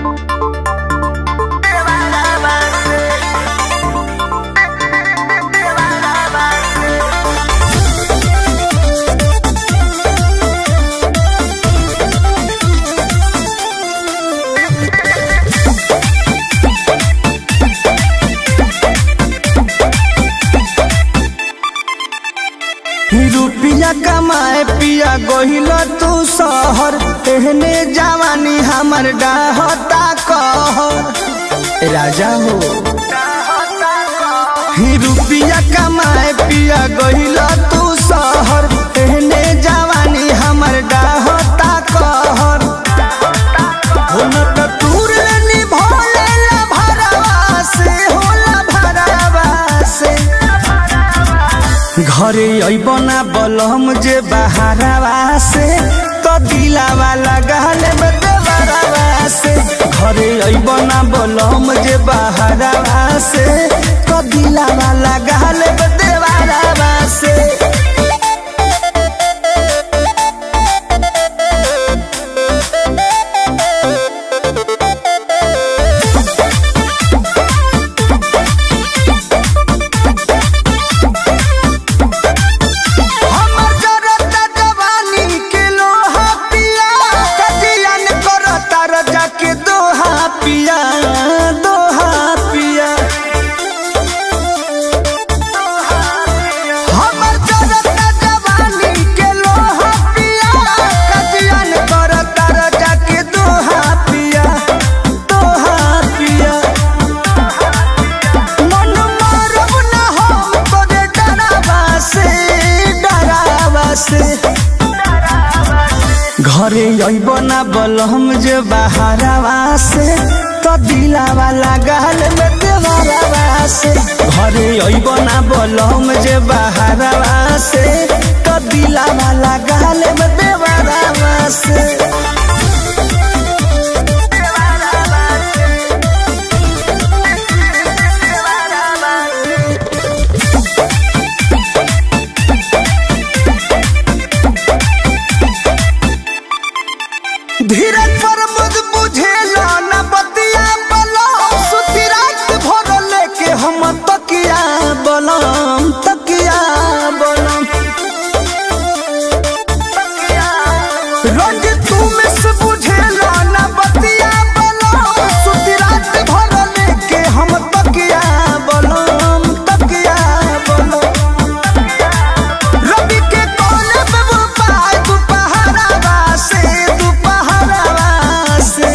रुपिया कमाए पिया गोहिल तू शहर एहने जवानी हमर डाहता कहर राजा हो ही रुपिया कमाए पिया गोहिल तू शहर एहने जवानी हमर डाहता कहर हो न त तूर निभोले ला भरवा से होला भरवा से घरे अबना बलम जे बहारवा से तो दिलावा लगाल में देवरवा से घरे अबना बलम जे बहारवा से तो दिलावा लगाल में देवरवा से हमर जरता जवानी के लोहा पिया कजियन करता रजा के दोहा पिया दोहा पिया हमर जरता जवानी के लोहा पिया कजियन करता रजा के दोहा पिया दोहा पिया मन मारब ना हम तोरे डरावा से डरावा से घरे अइब ना बलम जे बहारवा से तो दिलावा लगाल में देवरवा से घरे अइब ना बलम जे बहारवा से तो दिलावा लगाल में देवरवा से धीरज पर मुझ बुझेला न बतिया बलम सुती रात भर लेके हम तकिया बलम तकिया बलम रंग तू में से बुझेला न बतिया बलम सुती रात भर लेके हम तकिया बलम तकिया बलम रवि के कोने पे वो पाय दुपहरावा से दुपहरावा से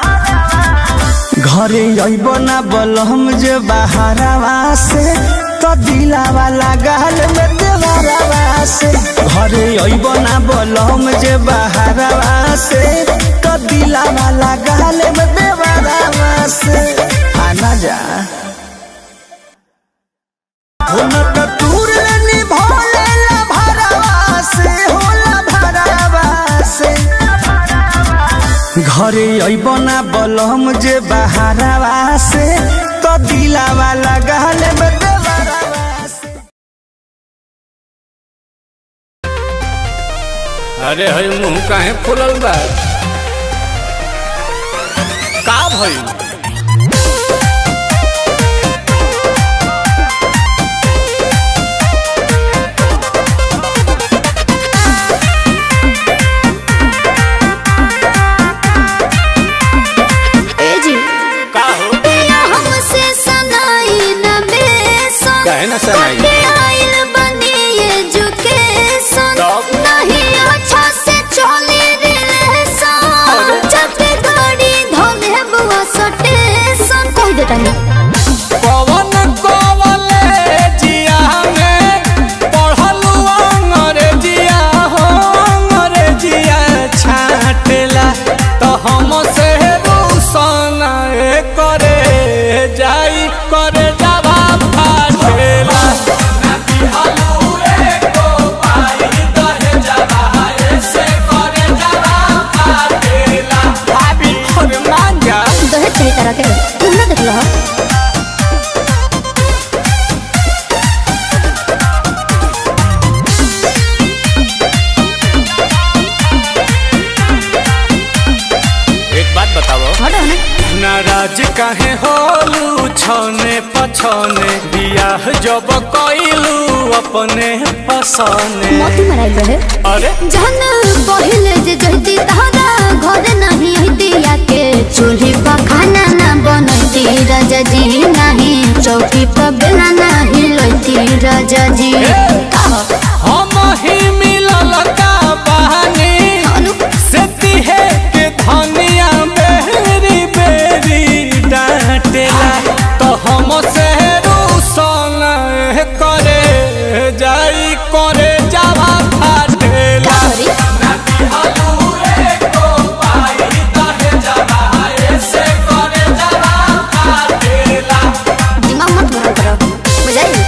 घरे अइब ना बलम जे बहारवा से तो दिलावा लगाल में देवरवा से घरे अइब ना बलम जे बहारवा से तो दिलावा लगाल में देवरवा से आना जा होला त तूर निभोले ला भरवा से होला भरवा से घरे अइबना बलम जे बहारवा से तो दिलावा लगाल में देवरवा से अरे हई मुंह काहे फुलल बा का भइल ए जी का हो पिया हमसे सनाई न बेसन काहे न सनाई? कटे आइल बनी एजुकेशन तब? नहीं अच्छा से चली रिलेशन जब गाड़ी धोले बुआ सटेशन कह दे तनी पवन कॉलेजिया में पढ़लू अंग्रेजिया हो अंग्रेजिया छाटेला तो हम से रूसन करे जाई करे जावा फाटेला भाभी और मांगा दहेज कही तरह के तुम ना देख लो एक बात बताओ हटो ना नाराज काहे होलू छने पछने बियाह जब कइलू अपने पसने मोती मराइल रहे अरे जहन पहिले जे जहती तहरा घर नहीं दिया के चूल्ही पर खाना ना बनती राजा जी नहीं चौकी पर बेला नहीं लती राजा जी कहा हम ही मिलल का बहानी अनु से तिहे के धनिया बेरी बेरी डांटेला तो हम से रूसन करे जाई करे जावा फाटेला सॉरी दिमाग मत गरम करो बुझाई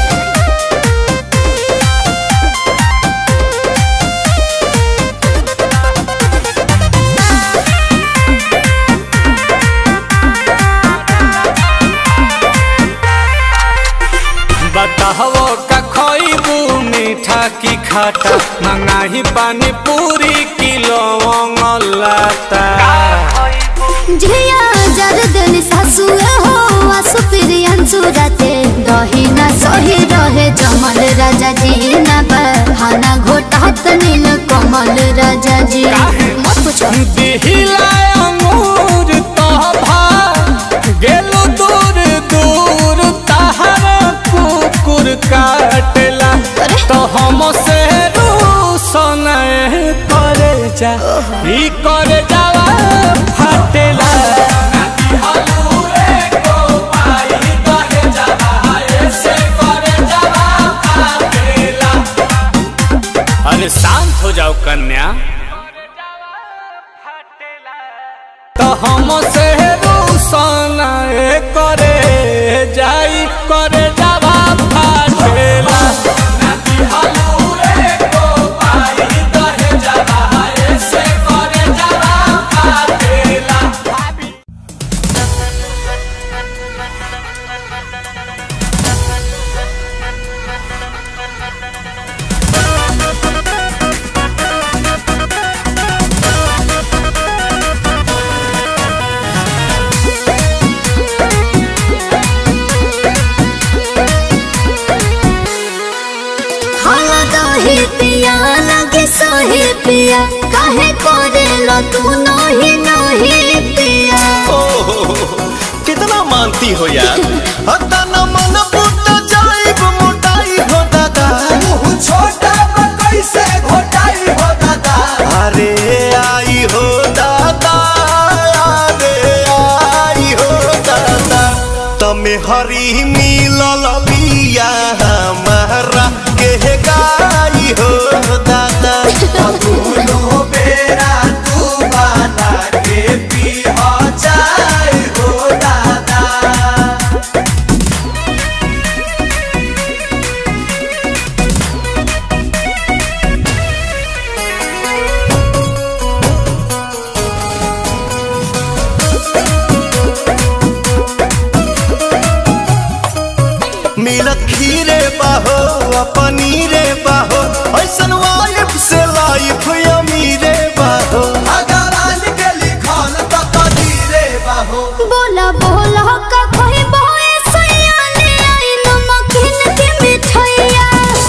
बताहो का खइबू मीठा की खाटा मंगाही पानी पूरी किलो लाता झिया जर दिल सासु हो आसु प्रियंसु राते दही ना सही रहे जमल राजा जी ना बहाना घोटात नील कमल राजा जी मत पूछो दिहिला अंगूर तोभा गेलु दूर दूर तहरा कुकुर काटेला अरे। तो हम से रूसन करे जा ई करे जावा फाटेला अरे शांत हो जाओ कन्या तो हम से रूसन करे जाई करे जावा फाटेला हाला दही पिया लगे सोही पिया काहे करे लो तू नही नही पिया कितना मानती हो यार हता न मन फूट जाइब मोटाई हो दादा छोटा कैसे घोटाई हो दादा अरे आई हो दादा अरे आई हो दादा तमे हरी मिलल बिया हमारा के गाई हो दादा दोनों बेरा तू बना के पी हो जाए हो दादा मिलत खीरे बाहो आ पनीरे बाहो ऐसन वाइफ से लाइफ अमीरे बाहो अगरान के लिखल तो कदीरे बाहो बोला बोला का कोई बोए सैया ले आई नमकीन के मिठाइया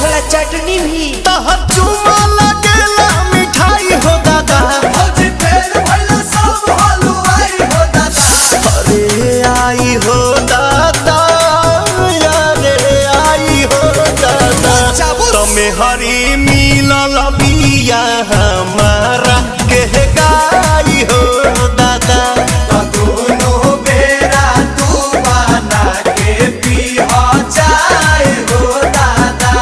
तहर चुमा लगेला मिठाई हो दादा आज फेर भइल सब हलवाई हो दादा अरे आई हो दादा अरे आई हो दादा तमे हरी मिलल बिया हमारा के गाई हो दादा दोनों बेरा तू बना के पी हो जाए हो दादा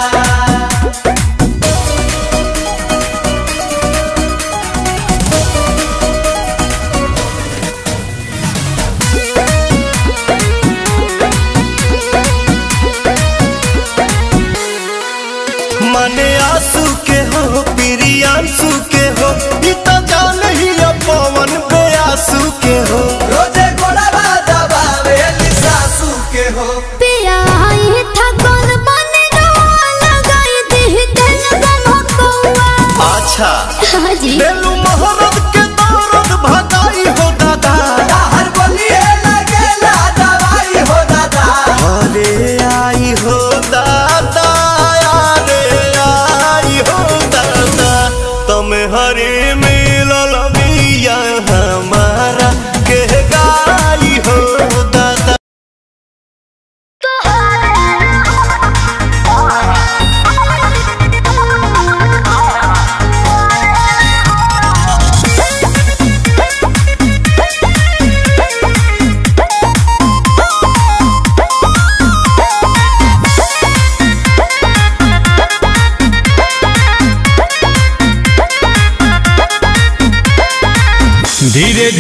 मने आंसू के हो प्रियांशु के हो ई तो जान ही पवन पे आंसू के हो रोजे गोड़वा दबावे सासू के हो पिया आई था कौन बने लगाई दी दिल गम अच्छा हाँ जी बेलू मोहरत के दौरत भगाई हो दादा हर बोलिए ना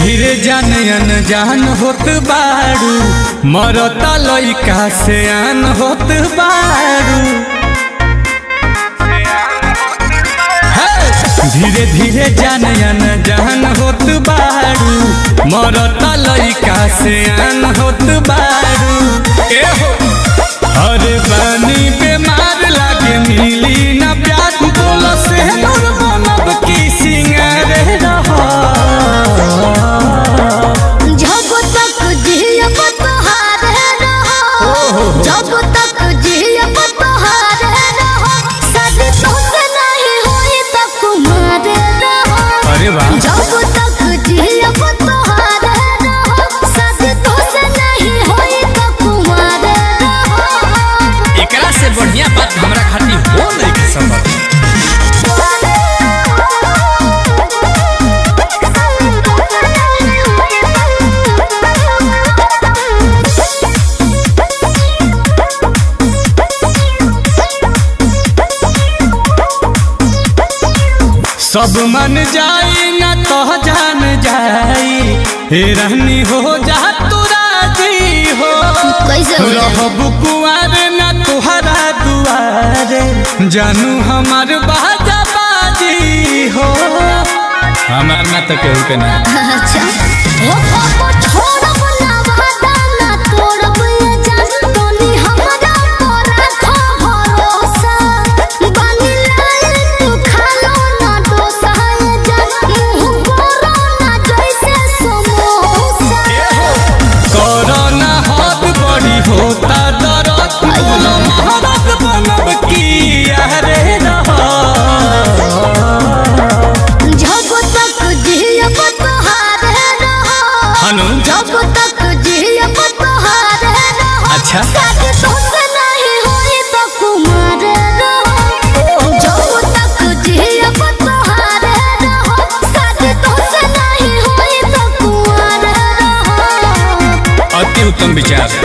धीरे जान अनजान होत बारू मरता लइका से आन होत बारू हे! धीरे धीरे जान अनजान होत बारू मरता लइका से आन होत बारू ए हो अरे बानी बेमार लागे मिली ना प्यार बोलो से दूर बनब की सिंगार रहा जब तक जियब तोहारे रहो जब तक जियब तोहारे रहो शादी तोसे नहीं होई त कुमार रहो अरे वाह जब तक जियब तोहारे रहो शादी तोसे नहीं होई त कुमार रहो एकरा से बढ़िया बात हमरा खातिर हो नहीं के संभव सब मन जाई ना तो जान जाई हे रहनी हो जा तू राजी हो कैसे हो जाए? रहब कुआर ना तुहरा दुआरे जानू हमार बाजा बाजी हो हमार ना तो केहू के ना अच्छा ओ पापा छोड़ब ना वादा ना तोड़ब ये जान तोनी हमरा पर रखो भरोसा बानी लाल तू खालो ना डोसा ये जान मुंह बोलो ना जैसे समोसा कोरोना हाथ बड़ी होता दरद बोलो महारत बनब की अरे रहा जब तक जियब तोहारे रहो हनु जब तक जियब तोहारे रहो अच्छा शादी तोसे नहीं होई त कुमार रहो जब तक जियब तोहारे रहो शादी तोसे नहीं होई त कुमार रहो अति उत्तम विचार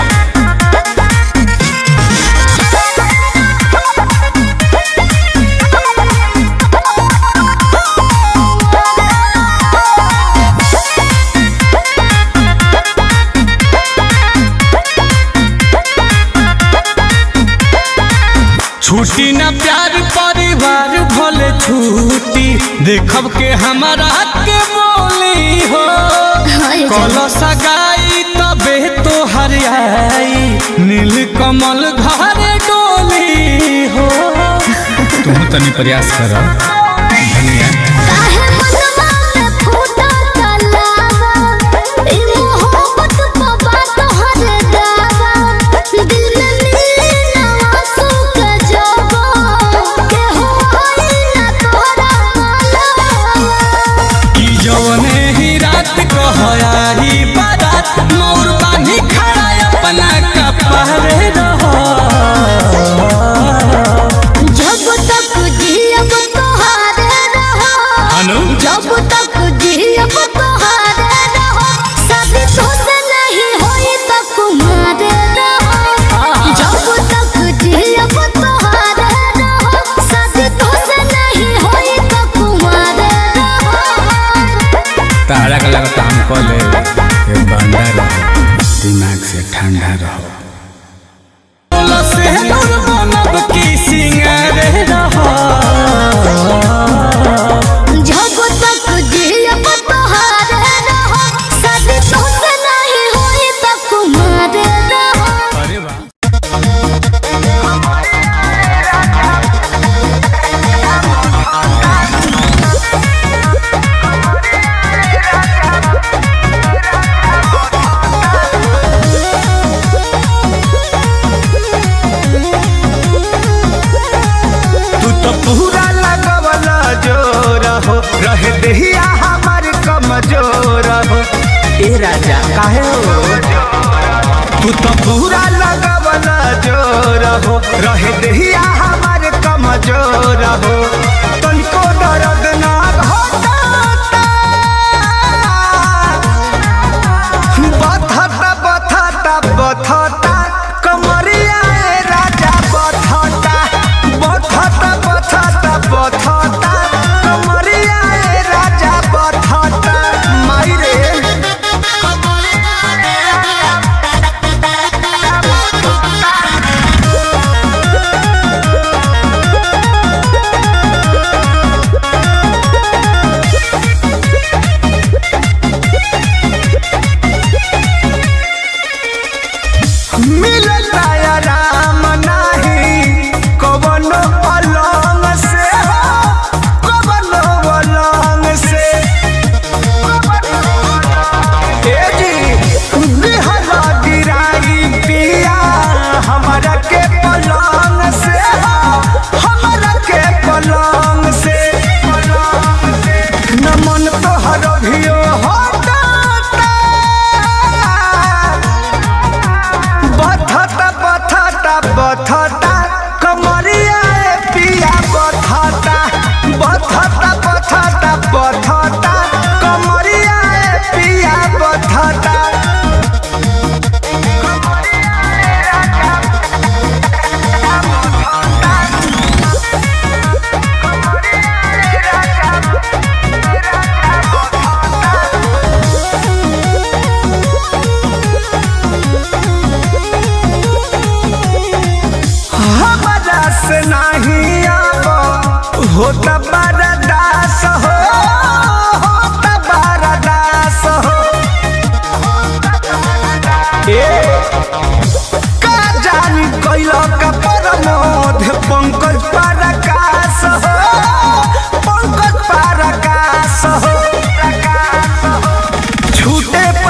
छुट्टी ना प्यार परिवार भले छुट्टी देखब के हमारा के बोली हो हाय कल सगाई तबे तो हरियाई नील कमल घर डोली हो तुम तनी प्रयास कर धनिया काहे मनवा में फूटा तलावा ई मोहब्बत बाबा तोहरे दावा दिल में मिले ना आंसू के जवा के होई ना तोहरा मालवा कि जौने ही रात कहयाही बारात मोर बानी खड़ा अपना कपड़े रहो जब तक जियब तोहारे रहो हनु जब तक जियब तोहारे रहो शादी तोसे नहीं होई त कुमार रहो जब तक जियब तोहारे रहो शादी तोसे नहीं होई त कुमार रहो तारा का लगता हम को ले ये बंदा रहो दिमाग से ठंडा रहो से नूर बनब की सिंगार रहो जब तक जियब तोहारे रहो शादी तोसे नहीं होई त कुमार रहो अरे वाह तू तो पूरा लगवला जोर हो रहे देहिया हमार कमजोर हो ए राजा काहे हो तू तो पूरा लगवला जोर हो रहे देहिया हमार कमजोर हो तनिको दर्द ना होता बथता बथता बथता कमरिया ए राजा बथता बथता बथता बथता कमरिया ए राजा बथता माई रे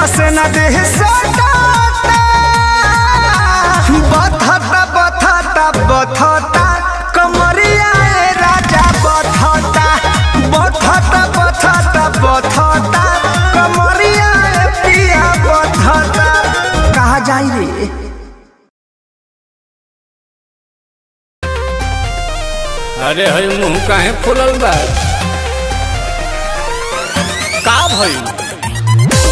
से न देह सटाता बथता बथता बथता कमरिया ए राजा बथता बथता बथता बथता कमरिया ए पिया बथता कहा जाई रे अरे हई मुंह काहे फुलल बा का भइल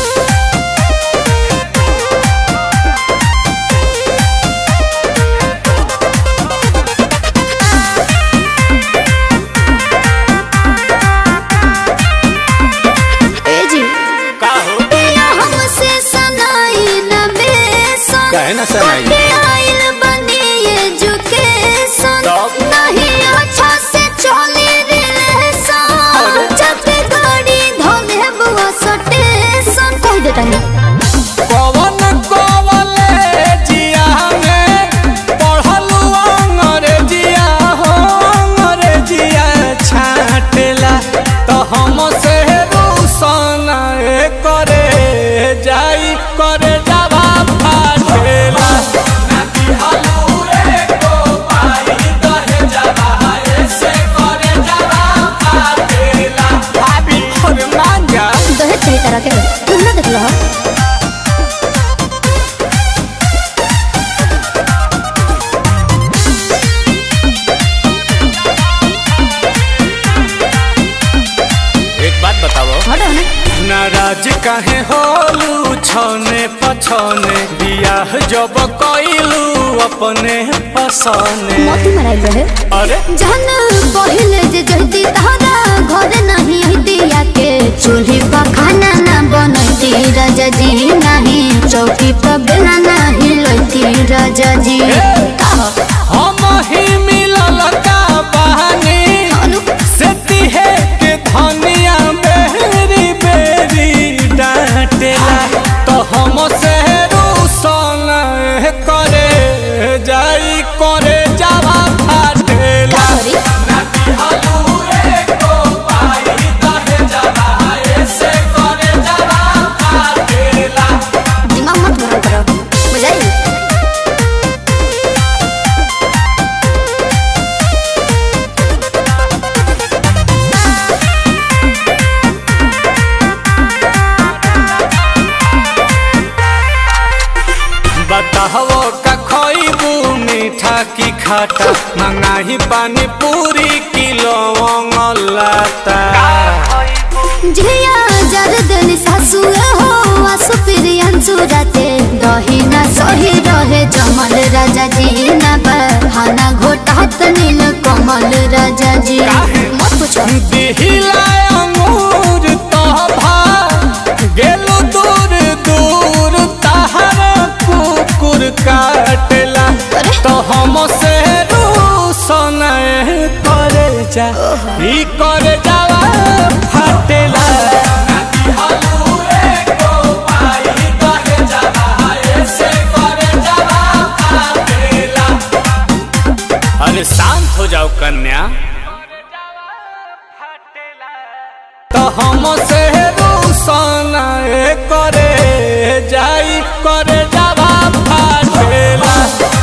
ए जी का हो पिया हमसे सनाई न बेसन काहे ना सनाई? कटे आइल बनी एजुकेशन तब? नहीं अच्छा से चली रिलेशन जब गाड़ी धोले बुआ सटेशन कह देता नहीं कवन कॉलेजिया में पढ़लू अंग्रेजिया हो अंग्रेजिया छाटेला तो हम से रूसन करे जाई करे जावा फाटेला भाभी और मांगा दहेज सही तरह के तुम ना देख लो एक बात बताओ हटो ना नाराज काहे होलू छने पछने बियाह जब कइलू अपने पसने मोती मराइल रहे अरे जहन पहिले जे जहती तहरा घर नहीं हती के चूल्ही पर खाना ना बनती राजा जी नहीं चौकी पर बेला नहीं लती राजा जी कहो हम ही मिलल का बहानी अनु से तिहे के धनिया बेरी बेरी डांटेला तो हम से रूसन करे जाई करे जावा फाटेला सॉरी दिमाग मत गरम करो बुझाई बताहो का खइबू मीठा की खाटा मंगाही पानी पूरी किलो लाता झिया जर दिल सासु हो आसु प्रियंसु राते दही ना सही रहे जमल राजा जी ना बहाना घोटात नील कमल राजा जी मत पूछो दिहिला अंगूर तोभा गेलु दूर दूर तहर कुकुर काटेला अरे। तो हम से रूसन करे जा ई करे जावा फाटेला अरे शांत हो जाओ कन्या तो हम से रूसन करे जाई करे जावा फाटेला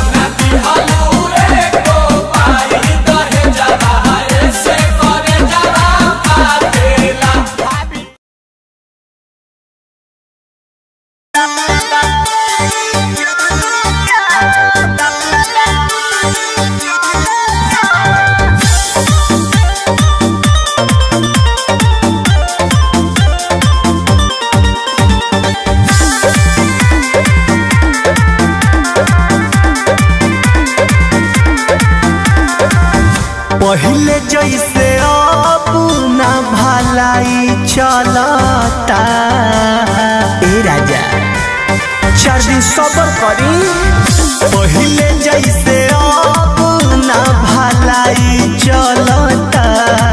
पहले जैसे अब न भलाई चलता ए राजा चार दिन सबर करी पहले जैसे अब न भलाई चलता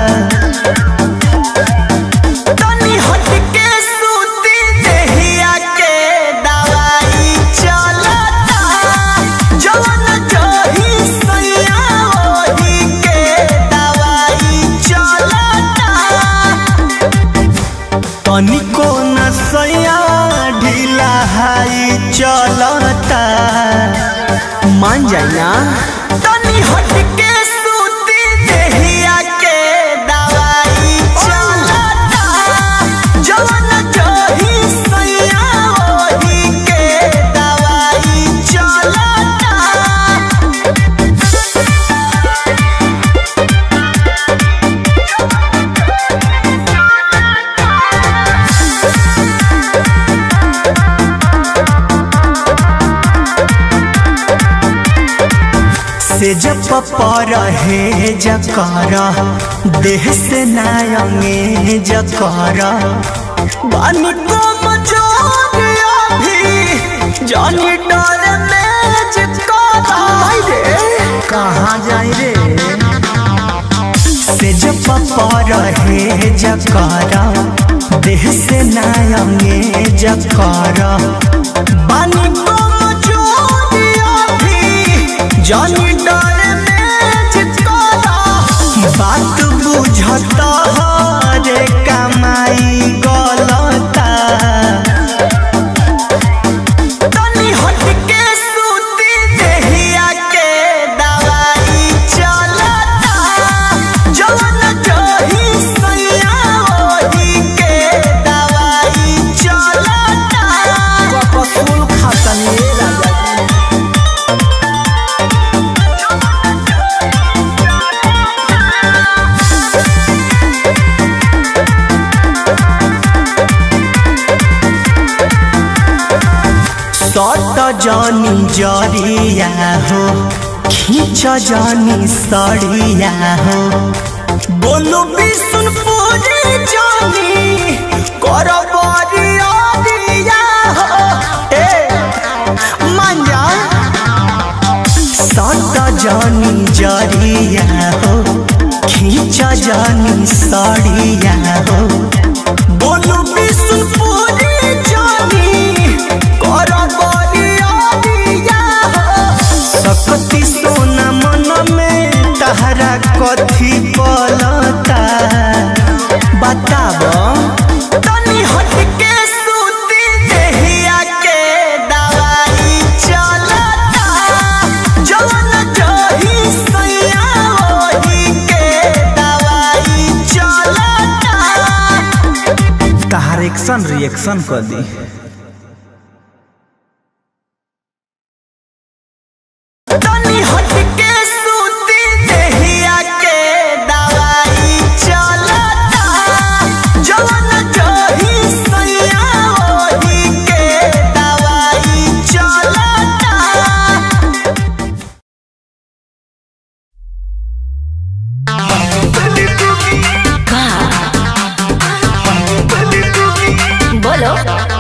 तनी हट के सूती देहिया के दवाई चलता जवन जही सैया ओही के दवाई चलता तनिको न सैया ढील मान जाए ना तनी हट के सूती देहिया के दवाई चलता जवन जही सैया ओही के दवाई चलता से जब पर है जकर देह से नायंगे जकर बानी को मचोरिया भी जानी डर में जिकरा कहाँ जाए रे से जब पर है जकर देह से नायंगे जकर बानी को मचोरिया भी जानी डर में चितकोरा बात बुझता रे कमाई गलता तनी हट के सूती देहिया के दवाई चलता जवन जही सैया ओही के दवाई चलता कपसूल खातनी राजा सट जानी जरिया हो खींच जानी सड़िया हो बोलू विष्णुपुरी जानी कर बरिया दिया हो ए मान जा सट जानी जरिया हो खींच जानी सड़िया हो बोलू विष्णुपुरी जानी कर बरिया दिया हो सकती सोना मन में तहरा कथी पलता बताब तनी हट के सूती देहिया के दवाई चलता जवन जही सैया ओही के दवाई चलता तहार एक्शन रिएक्शन कर दी तनी हट के सूती देहिया के दवाई चलता जवन जही सैया ओही के दवाई चलता बोलो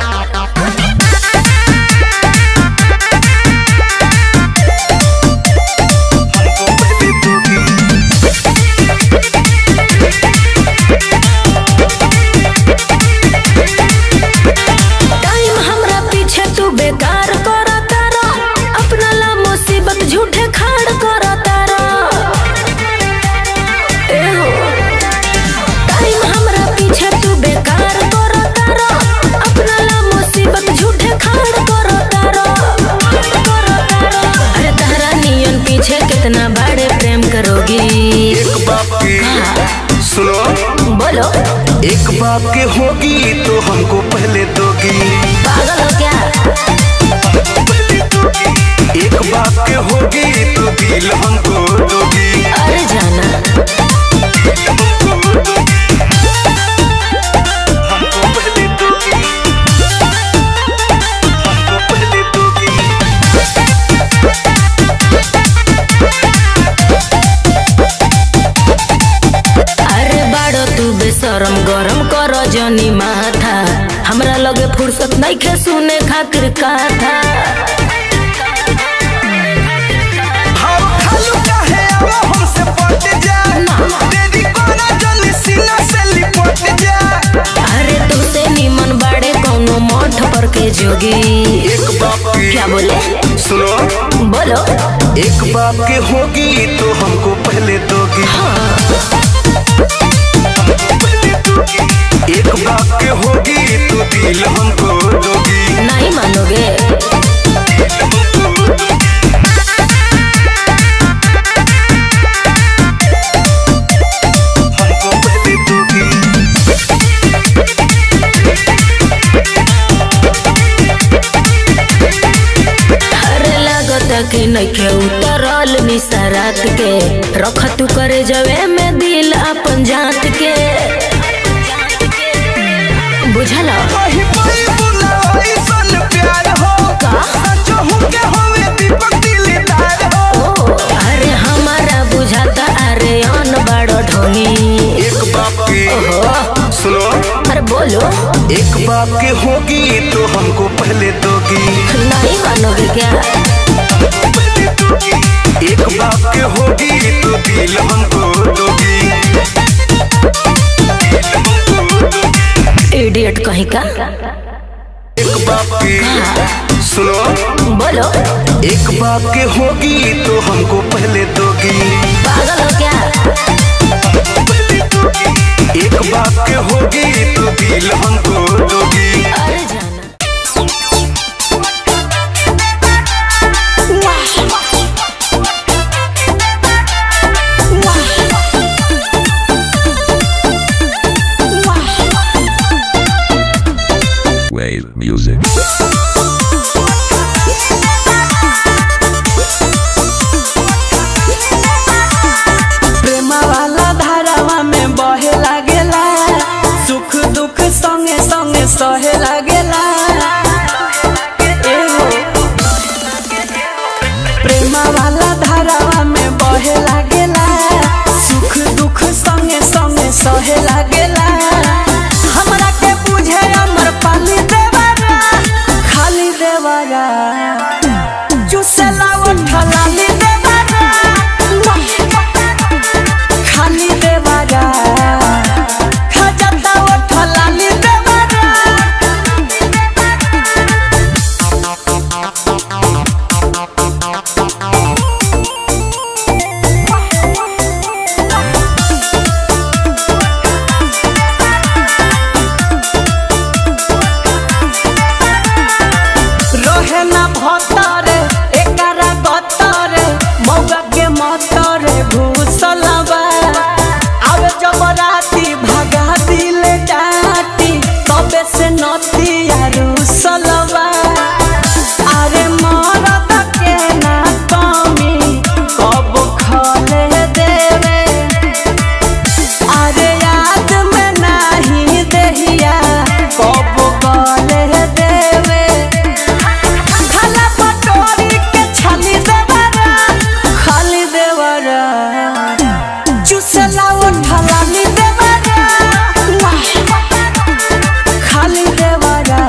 टाइम हमरा पीछे तू बेकार कर तारा अपना ला मुसीबत झूठे खाड़ कर तारा ए हो टाइम हमरा पीछे तू बेकार कर तारा अपना ला मुसीबत झूठे खाड़ कर तारा कर तारा अरे तारा नियन पीछे कितना बड़े प्रेम करोगी एक बाप के सुनो बोलो एक बाप के होगी तो हमको पहले दोगी पागल हो क्या एक बाप के होगी तो दिल हमको दोगी अरे जाना हमको पहले दोगी हमको पहले दोगी अरे बाड़ो तू बेशरम गरम कर जनी माथा हमरा लगे फुर्सत नहीं खे सुने खातिर कथा हम खालू काहे आवा हमसे पट जा तेरी कोना जल्दी सीना से लिपट जा अरे तुसे निमन बाड़े कौनो मठ पर के जोगी एक बाप के क्या बोले सुनो बोलो एक बाप के होगी तो हमको पहले दोगी पहले दोगी एक बाप के होगी तो दिल हमको दोगी नहीं मानोगे कि नइखे उतरल निसरात के रख तू करे जवे में दिल अपन जात के बुझल कहीं कोई बुलावा ऐसन प्यार हो का? सचो के होवे दीपक दिलदार हो ओ अरे हमारा बुझाता अरे अन बड़ो ढोंगी एक बाप के ओहो सुनो अरे बोलो एक बाप के होगी तो हमको पहले दोगी नहीं मानोगे क्या एक बाप के होगी तो दिल हमको दोगी दिल हमको दोगी। इडियट कहीं का एक बाप के सुनो बोलो एक बाप के होगी तो हमको पहले दोगी पागल हो क्या एक बाप के होगी तो दिल हमको दोगी अरे जाना Wave music. प्रेमा वाला धारावा में बहे लागेला सुख दुख संगे संगे सहे लागेला एहो। प्रेमा वाला धारावा में बहे लागेला सुख दुख संगे संगे सहे लागेला हमरा के बुझे अमर पाली देवारा खाली देवारा चुसेला उठलाली देवारा खाली देवारा खजता उठलाली देवारा रहे ना भतरे एकरा गतरे मौगा के मतरे घुसलबा आवे जब राती भगा दिले डाटी तबे से नती रुसलबा अरे मरद के ना कमी कब खले देवे अरे याद में नाही देहिया कब गले देवे खाला पटोरी के छाली देवरा खाली देवरा चुसला उठला नी देवरा खाली देवरा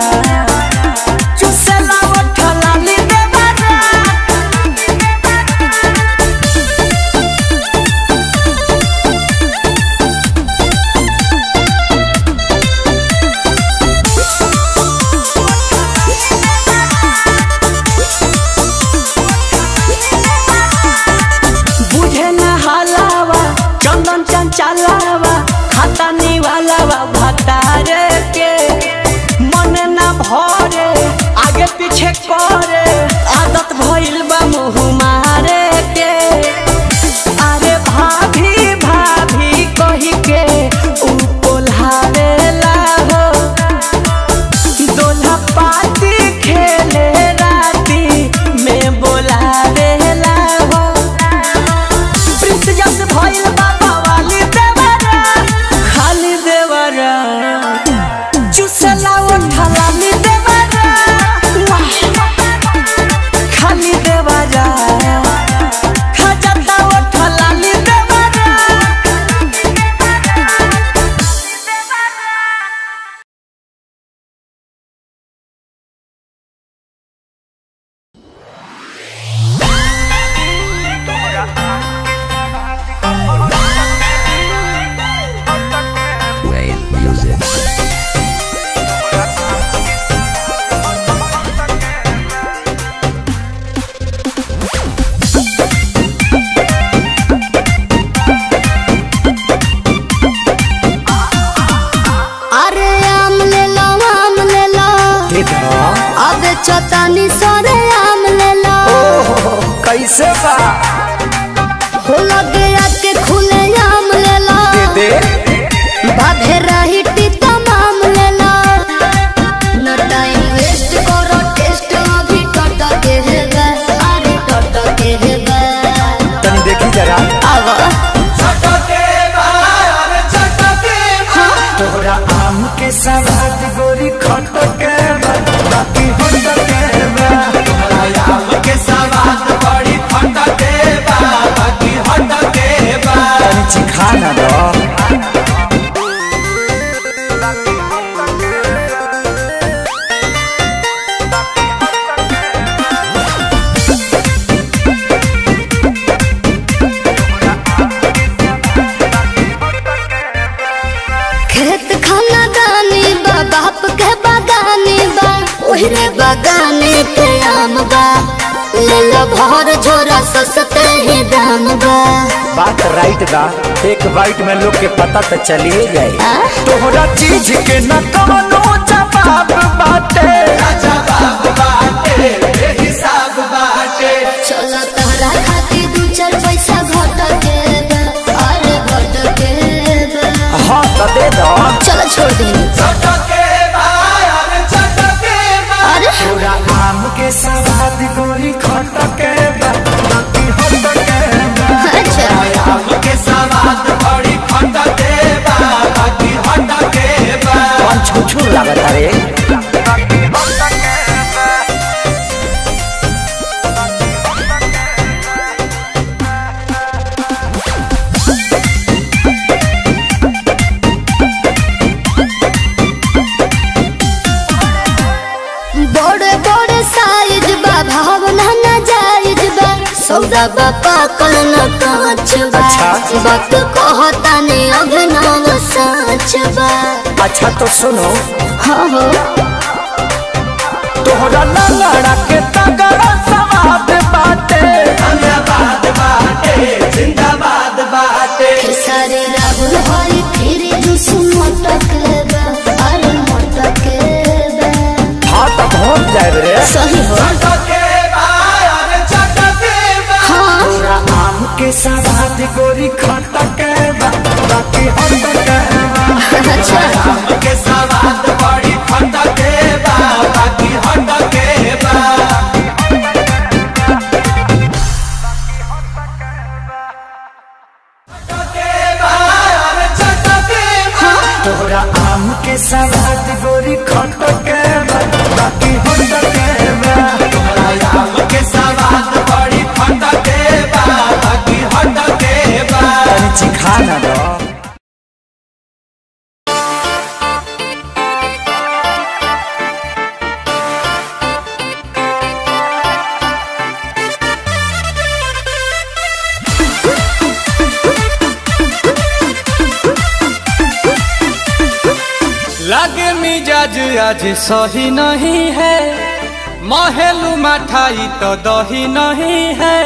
चुसला उठला नी देवरा बुझे न हलावा चंदन चंचलावा खाता निवालावा भतारे के मन न भरे आगे पीछे करे आदत भइल बा मुँह मारे के अरे भाभी भाभी कही के ऊ कोल्हावेला हो दोल्हा पाती खेले राती में बोलावेला हो प्रिंस जस भइल बाबा वाली देवरा खाली देवरा चुसला उठला नी देवरा खाली देवरा खजता उठला नी देवरा Wave music. अरे आम ले लो आम ले लो अब चतानी सरे आम ले लो कैसे बा हो लगे आके खुले आम ले लो दे बाधे रही टीता माम ले लो न टाइम वेस्ट करो टेस्ट अभी टट के है अरे टट मेरे बगान के आम बा ले लो भर झोरा सस्ते ही दाम बा बात राइट बा एक बाइट में लोग के पता तो चलिए जाए आ? तोहरा चीज के न कवनो जवाब बाटे चलो तहरा खातिर दू चार पैसा घट के बा, अरे घट के बा। हाँ तो दे दो चलो छोड़ दी अरे पूरा आम के सवाद गोरी खटके बा बाकी हटके बा अच्छा कौन छुछू लागत रे बड़े बड़े साइज बा भावना ना जायज बा सौदा बा पाकल न कांच बा अच्छा। वक्त कहता ने अभिनव साच बा अच्छा तो सुनो हाँ हो तोहरा लड़ा के तगड़ा सवाद बाटे खेसारी राहुल हरी फिर जुस मटक बा अरे मटक बा हाँ तो पहुँच जाए रे सही हो हाँ पूरा आम के सवाद गोरी खटके बा बाकी हटके बा अच्छा तोहरा आम के सवाद गोरी खटके बा बाकी हटके बा तनी चिखा ना दो लगे मिजाज आज सही नहीं है महलू मठाई तो दही नहीं है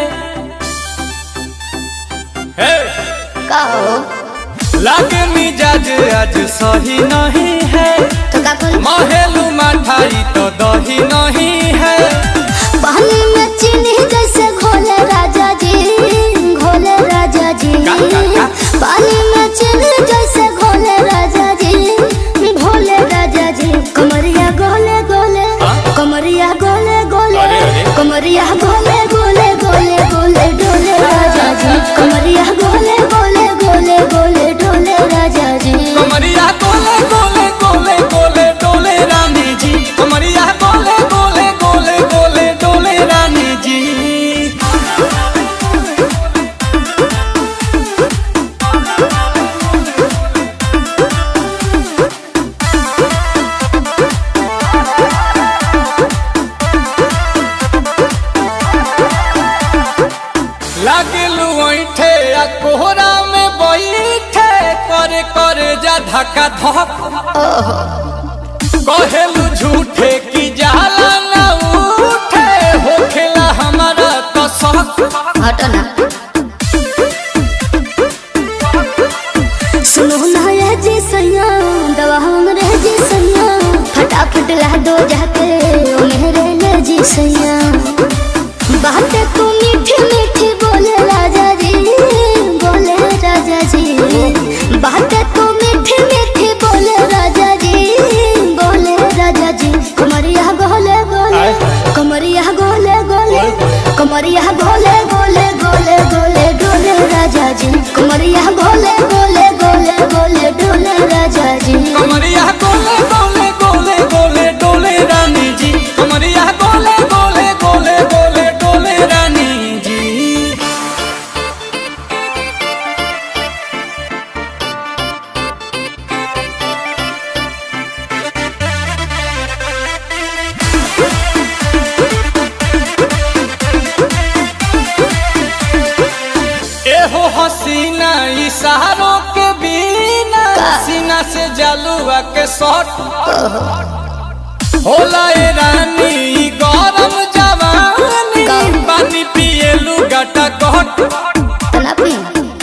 हे! का हो लगे मिजाज आज सही नहीं है तो का कल महलू मठाई तो दही नहीं है पानी में चीनी जैसे घोले राजा जी घोले राजा जी का, का, का? पानी में चीनी जैसे घोले राजा जी घोले राजा जी कमरिया गोले गोले कमरिया गोले गोले अरे, अरे। कमरिया गोले गोले गोले गोले डोले राजा जी कमरिया गोले गोले गोले गोले डोले राजा जी कमरिया गोले गोले गोले गोले डोले रानी जी कमरिया गोले गोले गोले गोले डोले रानी जी लागलू ऐठे आ कोहरा में बैठे करे करे जा धक्का धक कहेलू झूठे की जाला ना उठे होखेला हमारा तो शक हटो ना सुनो ना ये जी सैया दवा हमरे जी सैया फटाफट ला दो जाके ओ मेरे ले जी सैया बातें तू मीठी मीठी बोले राजा जी बोले राजा जी बातें तू मीठी मीठी बोले राजा जी बोले राजा जी कमरिया गोले गोले कमरिया गोले गोले कमरिया गोले गोले गोले गोले डोले राजा जी कमरिया गोले गोले गोले गोले डोले राजा जी कमरिया गोले गोले गोले गोले डोले रानी जी कमरिया गोले गोले गोले गोले डोले रानी जी एहो हसीना इशारों के बिना सीना से जलुआ के शॉट होला ए रानी ई गरम जवानी का? पानी पिए लुगाटा कहट तना पी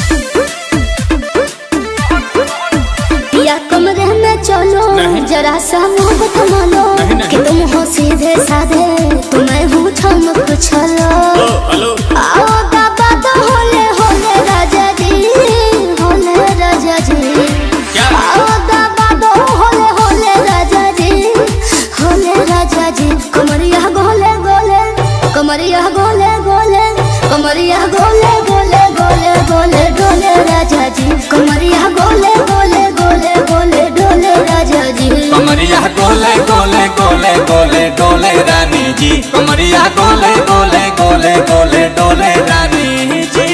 या कमरे में चलो नहीं। जरा सा मुंह थमा लो नहीं, नहीं। कि तुम हो सीधे साधे तुम्हें हूँ ठम कुछ लो हेलो आओ बाबा तो होले होले राजा जी होले राजा जी क्या? आओ बाबा तो होले होले राजा जी होले राजा जी कमरिया गोले गोले कमरिया गोले गोले कमरिया गोले गोले गोले गोले डोले राजा जी कमरिया गोले गोले गोले गोले डोले राजा जी कमरिया गोले गोले गोले गोले डोले रानी जी कमरिया गोले गोले गोले गोले डोले रानी जी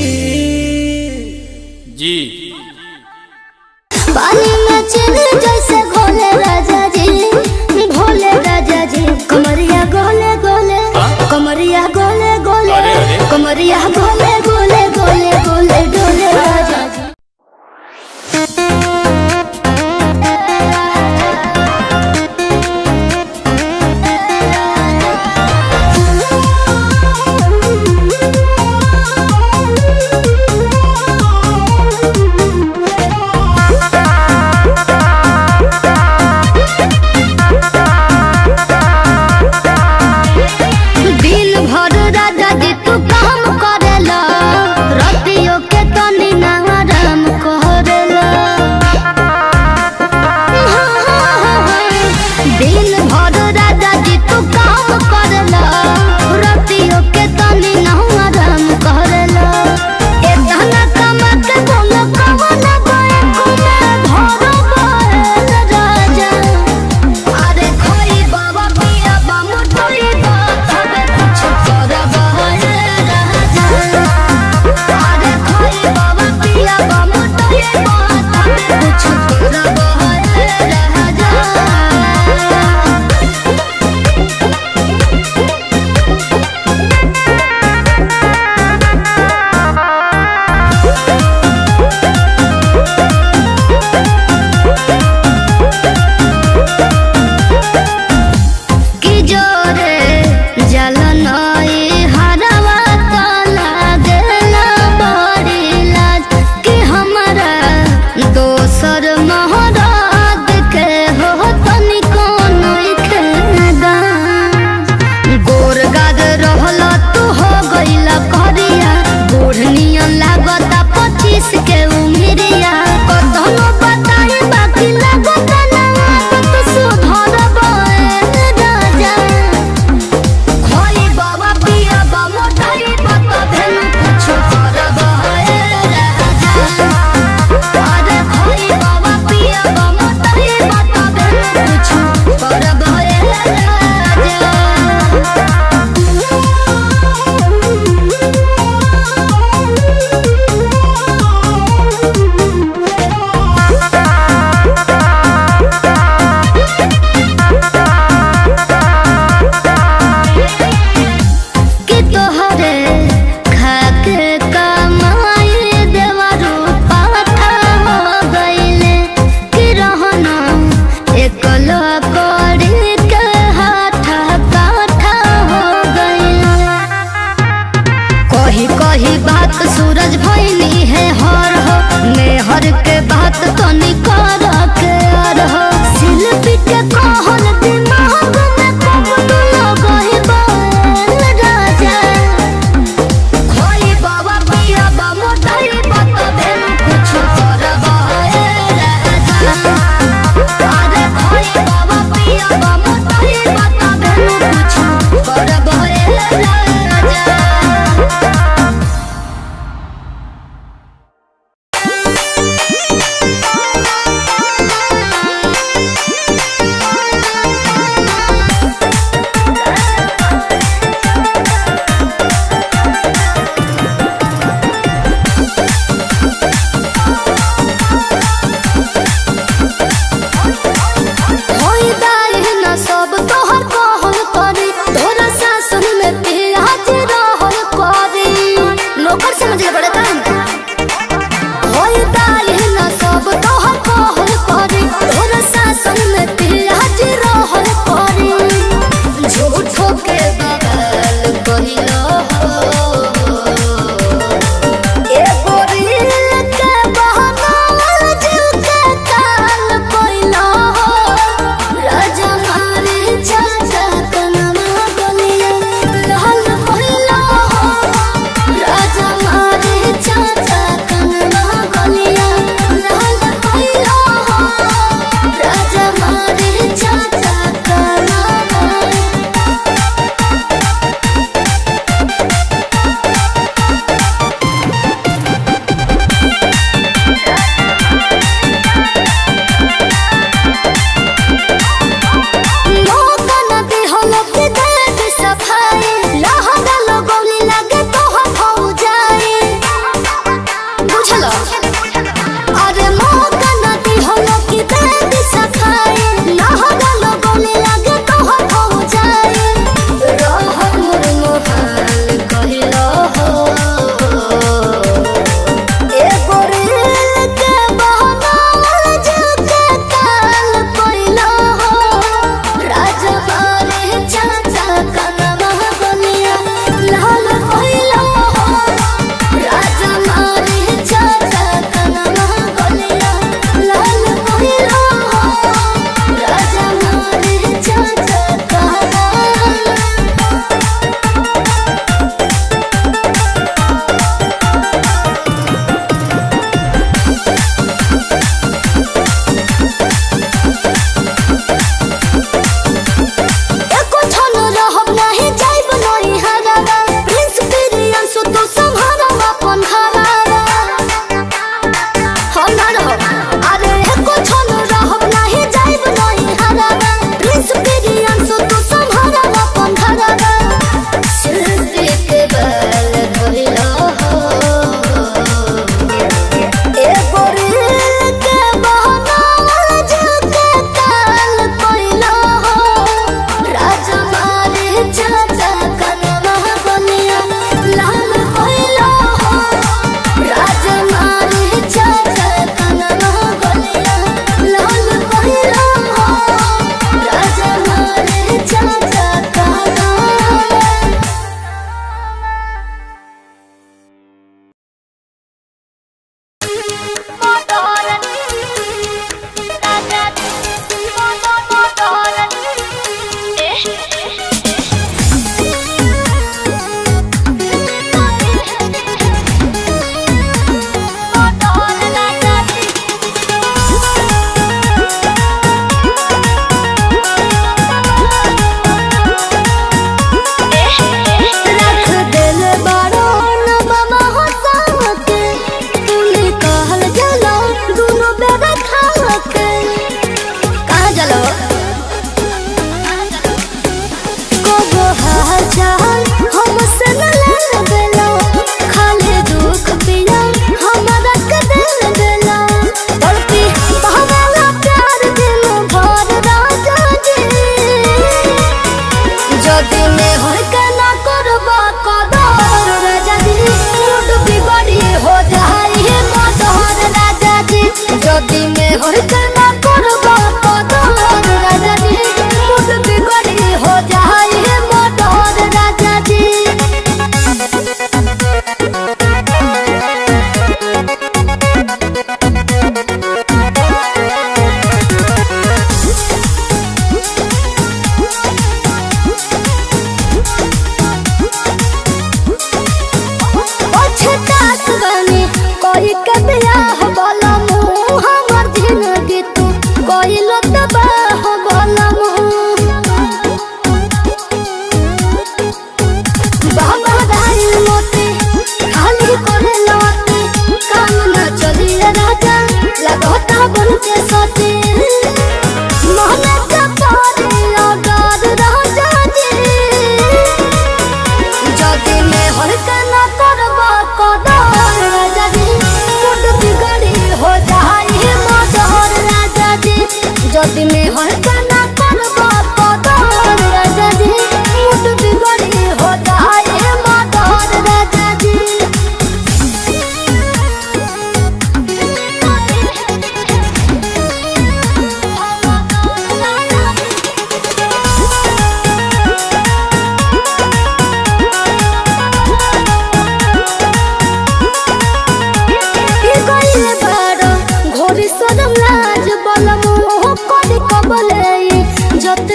जी पानी में चीनी जैसे घोले राजा जी भोले राजा जी कमरिया गोले गोले कमरिया गोले गोले अरे, अरे। कमरिया गोले गोले गोले गोले डोले राजा जी दिन भर राजा जी तू काम करेला रतियो के तनी ना आराम करेला दिन भर राजा जी तू काम करेला रतियो के तनी ना आराम करेला एतना कमा के बोल कवन बैक में भर बैल राजा अरे खोई बाबा पिया बामु टोई बा तबे कुछ करबा है राजा अरे खोई बाबा पिया बामु टोई बा तबे कुछ करबा है राजा कि जोरे जलनई हरवा तो लागला बड़ी लाज कि हमरा दोसर महराज के हो तनिको नइखे दाम गोर गाद रहल तू हो गइला करिया बूढ़नियन लागता पच्चीस के उमिरिया कतनो बताई बाकी लागता ना आदत सुधर राजा खोई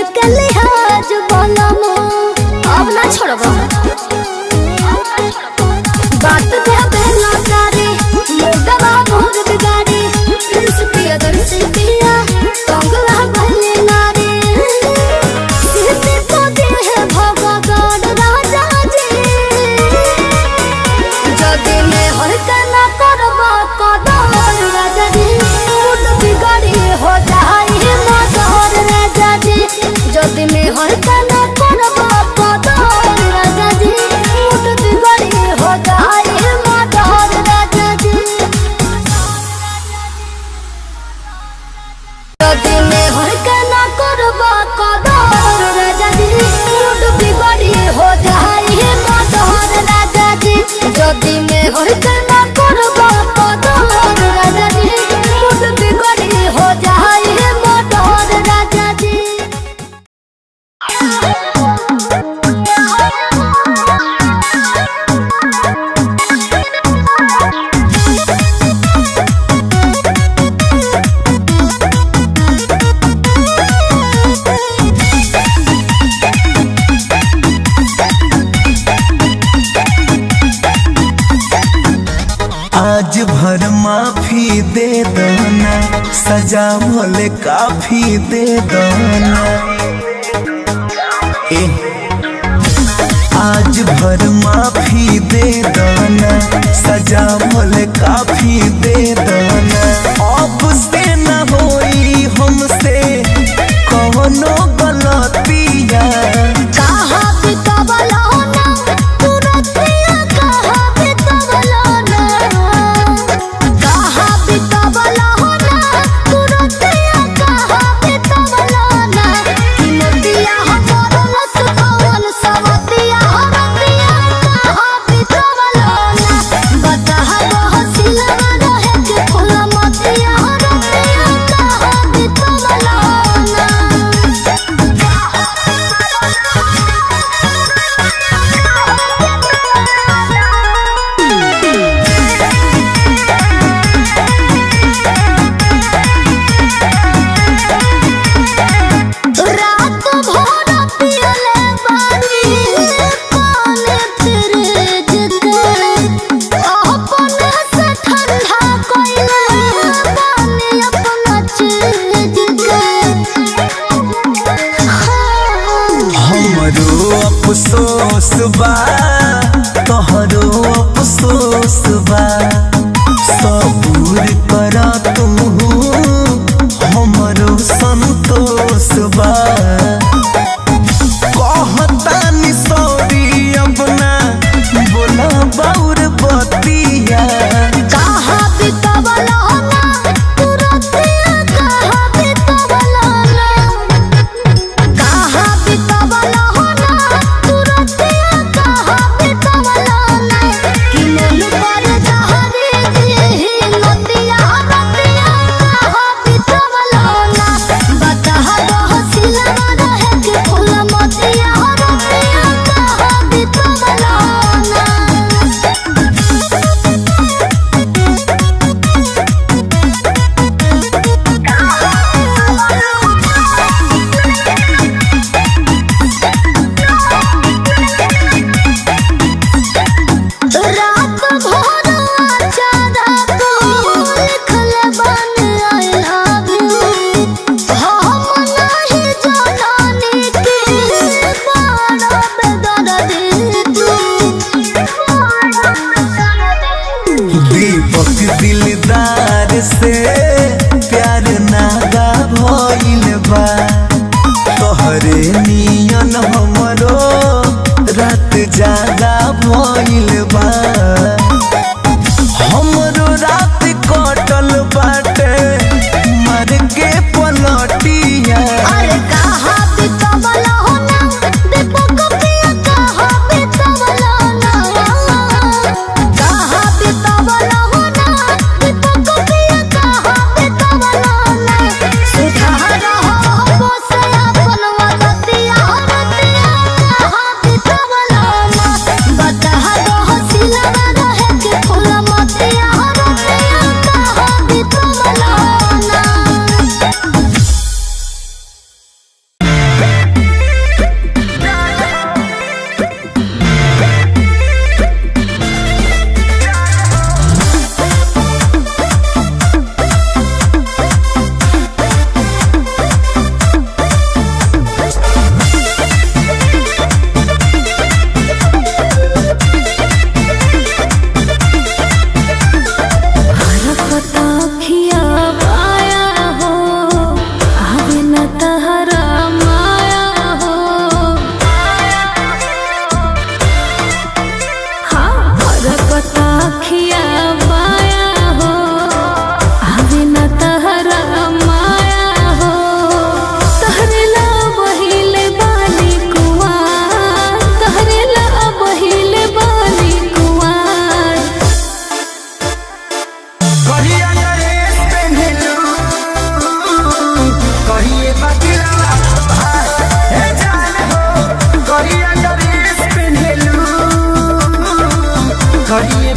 के लिहाज बोलम अब ना छोड़ब बात दे बेला तारी मुर्दबा मोर बिगाड़ी प्रिंस पिया दर्शी पिया कंगला भले नारी सीते को दे है भगवान राजा जी যদি মে হরকা না করব কদর রাজা জি মুড বিগড়ি হো যাই মদর রাজা জি যদি মে হরকা না করব কদর রাজা জি মুড বিগড়ি হো যাই মদর রাজা জি যদি মে হরকা না করব কদর রাজা জি মুড বিগড়ি হো যাই মদর রাজা জি যদি মে হরকা না করব কদর রাজা জি মুড বিগড়ি হো যাই মদর রাজা জি आज भर माफी दे दना सजा भले काफी दे दना ए आज भर माफी दे दना सजा भले काफी दे दना अब से न होई हमसे कवनो गलतिया कहा बितवलो ना तुरतिया कहा बितवलो ना कहा बितवलो ना तुरतिया कहा बितवलो ना कि मोतिया हमर लस कौन सवतिया हमतिया कहा बितवलो ना बता बहसिला रहे के फूल मोतिया हमतिया कहा बितवलो ना रात भर पियले बानी पानी फ्रिज के अपने से ठंडा कोइले पानी अपना चीज के हमरो अफसोस बा तोहरो अफसोस बा सबूर कर तू हमरो संतोष बा कहतानी सॉरी अपना बोला बाउर बतिया कहा बितवलो ना तुरतिया कहा बितवलो ना कहा बितवलो ना तुरतिया कहा बितवलो ना कि मन पर जहरी दी नदिया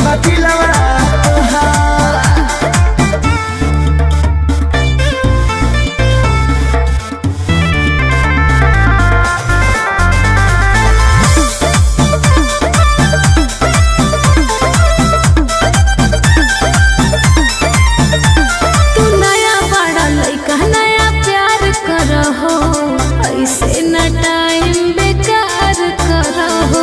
बतिलवा तू नया बड़ा लइका नया प्यार करहो ऐसे न टाइम बेकार करहो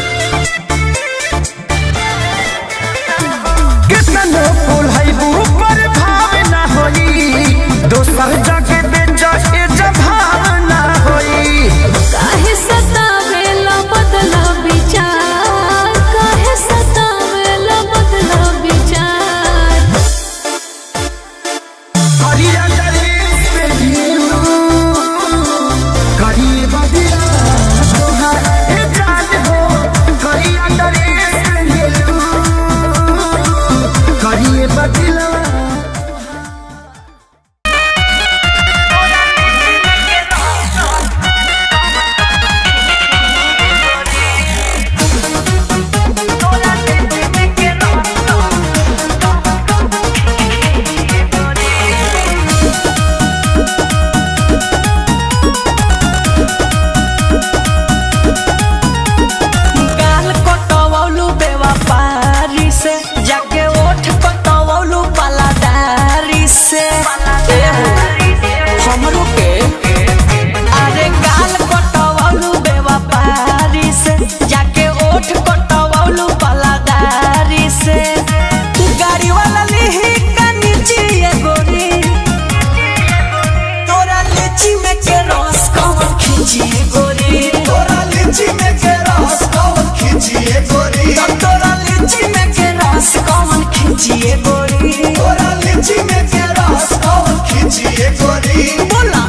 कितनो फूलैबू पर भाव ना होई दोसर जगह बेच ए जभाव ना होई काहे सतावेला बदला विचार काहे सतावेला बदला विचार करिया दरेस पे ढेरू करिए बदिया तोहार ए जान हो करिया दरेस पे ढेरू करिए बदिया गाल कटवौलू बेवफारी से जाके ओठ कटवौलू पलादारी से हमरो के अरे गाल कटवौलू बेवफारी से जाके ओठ कटवौलू पलादारी से गाड़ी वाला लिही का नीचे ये गोरी तोरा लीची में के रस कौन खींची गोरी तोरा लीची में के रस कौन खींचिए गोरी तोरा लीची में के रस कौन खींचिए गोरी तोरा लीची में के रस कौन खींचिए गोरी बोला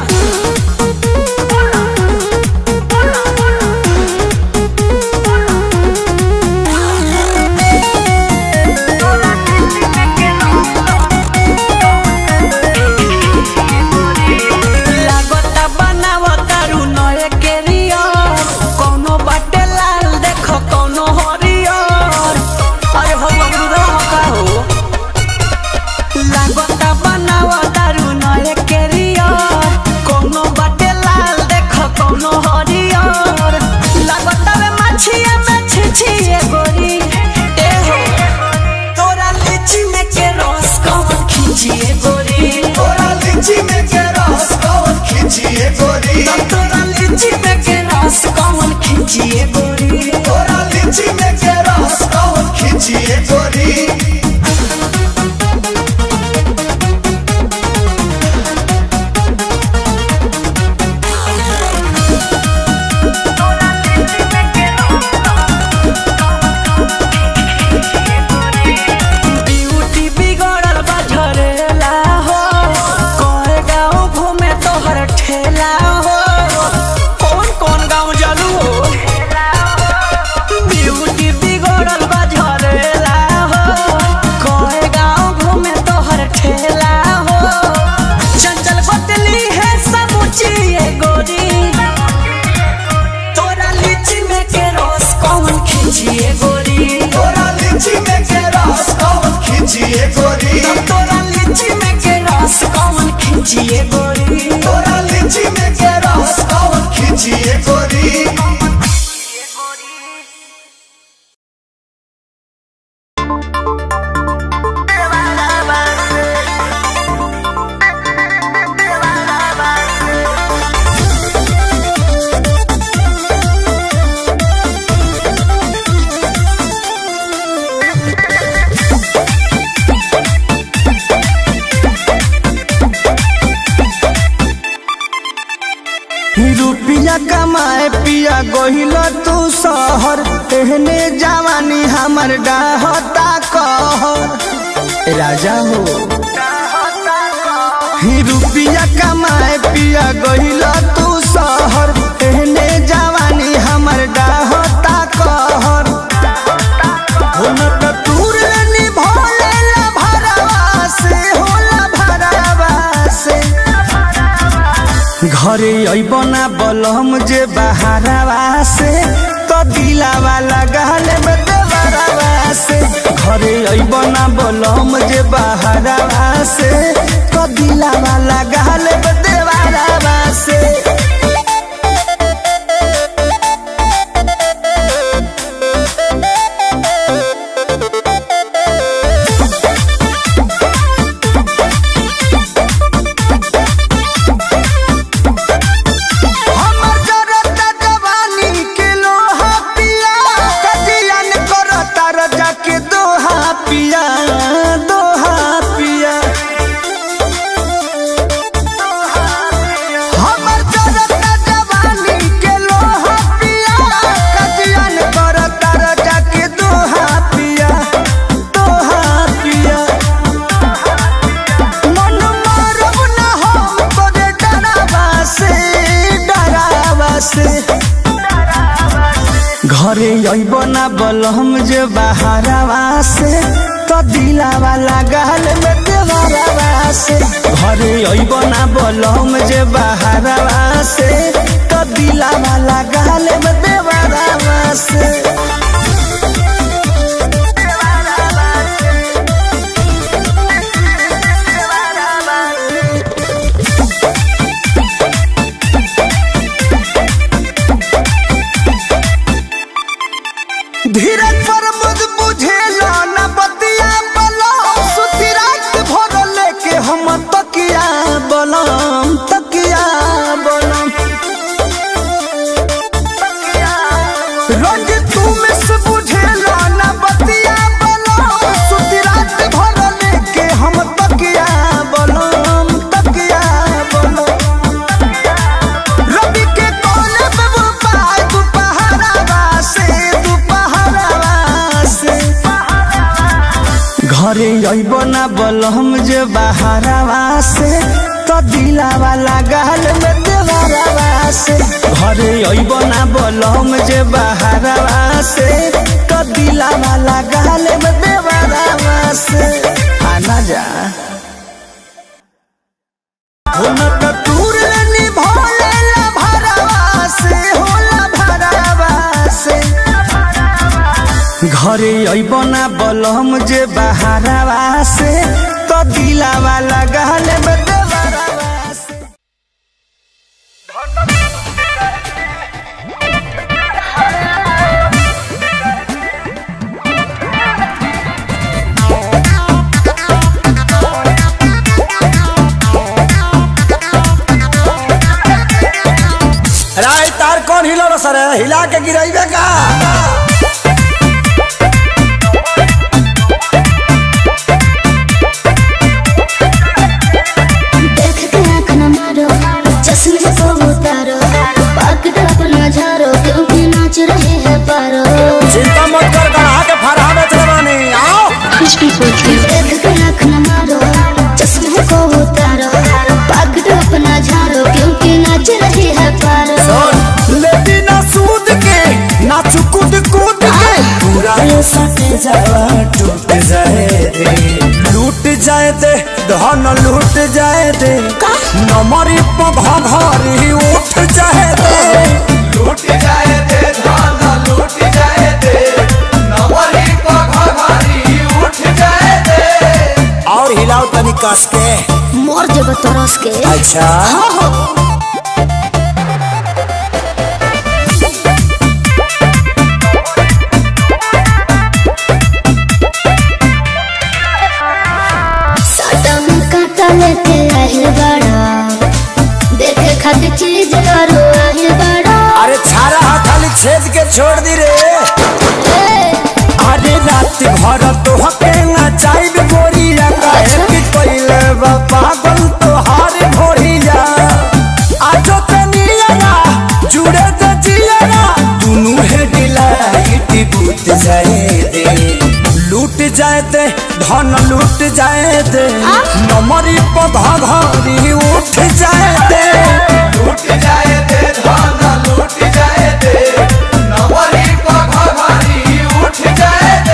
लागता बनावता रू नए केरियर कौनो बाटे लाल देखो कौनो हरियर अरे हो अमरुदा हो का हो लागता बनावता रू नए केरियर कौनो बाटे लाल देखो कौनो हरियर लागता वे मछिया में छिछिए गोरी ए हो तोरा लीची में के रस कौन खींचिए गोरी तोरा लीची में के रस कौन खींचिए गोरी तोरा लीची में के रस कौन खींचिए गोरी तोरा लीची में के रस कौन खींचिए गोरी ब्यूटी बिगड़ल बा झरेला हो कहे गाँव घूमे तोहर ठेला हो कौन कौन गाँव जलू हो ब्यूटी बिगड़ल बा झरेला हो कहे गाँव घूमे तोहर ठेला हो चंचल बदली है समुची ये गोरी तोरा लीची में के रस कौन खींचिए गोरी तोरा लीची में के रस कौन खींचिए गोरी तोरा लीची में के रस कौन खींचिए गोरी तोरा लीची में के रस कौन खींचिए गोरी रुपिया कमाए पिया गोहिल तू शहर एहने जवानी हमर डाहता कहर राजा हो ही रुपिया कमाए पिया गोहिल तू शहर एहने जवानी हमर डाहता कहर हो न त तूर निभोले ला भरवा से होला भरवा से घरे अइब ना बलम जे बहारवा से तो दिलावा लगाल में देवरवा से घरे अइब ना बोलम जे बहरावा से तो दिलावा लगा ले देवारावा से हमर जरता जवानी के लोहा पिया कजियन करता रजा के दोहा पिया दोहा पिया हमर जरता जवानी के लोहा पिया कजियन करता रजा के दोहा पिया दोहा पिया मन मारब ना हम तोरे डरावा से डरावा से घरे अइब ना बलम जे बहारावा से तो दिलावा लागल में देवरावा से घरे अइब ना बलम जे बहारावा से तो दिलावा लागल में देवरावा से धीरज पर मुझ बुझेला न बतिया बलम सुती रात भर लेके हम तकिया बलम तकिया बलम रोज तू मिस बुझेला न बतिया बलम सुती रात भर लेके हम तकिया बलम तकिया बलम रवि के कोने पे वो पाय दुपहरावा से दुपहरावा से घरे अइब ना बलम जे बहारावा से तो दिलावा लागल में देवरावा से घरे अइब ना बलम जे बहारावा से तो दिलावा लागल में देवरावा से आना जा हुनक दूर निभोलेला भरावा से होला भरावा से घरे अइब ना बलम जे बहारावा से तो दिलावा लगल में देवरावा से राय तार कौन हिलो सर हिला के गिराइबे का देख के आँख न मारो चश्मे को उतारो पकड़ अपना झारो क्योंकि नाच रहे हैं पारो चिंता मत कर गढ़ा के फरहा बेच रवानी आओ देख के आँख न मारो चश्मे को उतारो पकड़ अपना झारो क्योंकि नाच रहे हैं पारो लेती ना सूद के ना चुकुद कूद के पूरा ये सटे जावा टूट जाए दे लूट जाए दे धन लूट जाए दे नमरी पघा घरी उठ जाए दे लूट जाए दे धान लूट जाए दे नवरी पघारी उठ जाए दे और हिलाओ तनी कस के मोर जब तरस के अच्छा साटा में काटा लेके आहिल बड़ा देखे खातिर चीज करो आहिल बड़ा अरे छारा हा खाली छेद के छोड़ दी रे अरे रात भर तो हके ना चाइब गोरिया काहे कि कोइले बा पागल तो हार भोरिया आजो तनिया जुड़े त जिया दुनु है डिलाइट बूत जाए दे लूट जाए दे धन लूट जाए दे नमरी पधा घरी उठ जाए दे लूट जाए दे धान लूट जाए दे नवरी पघारी उठ जाए दे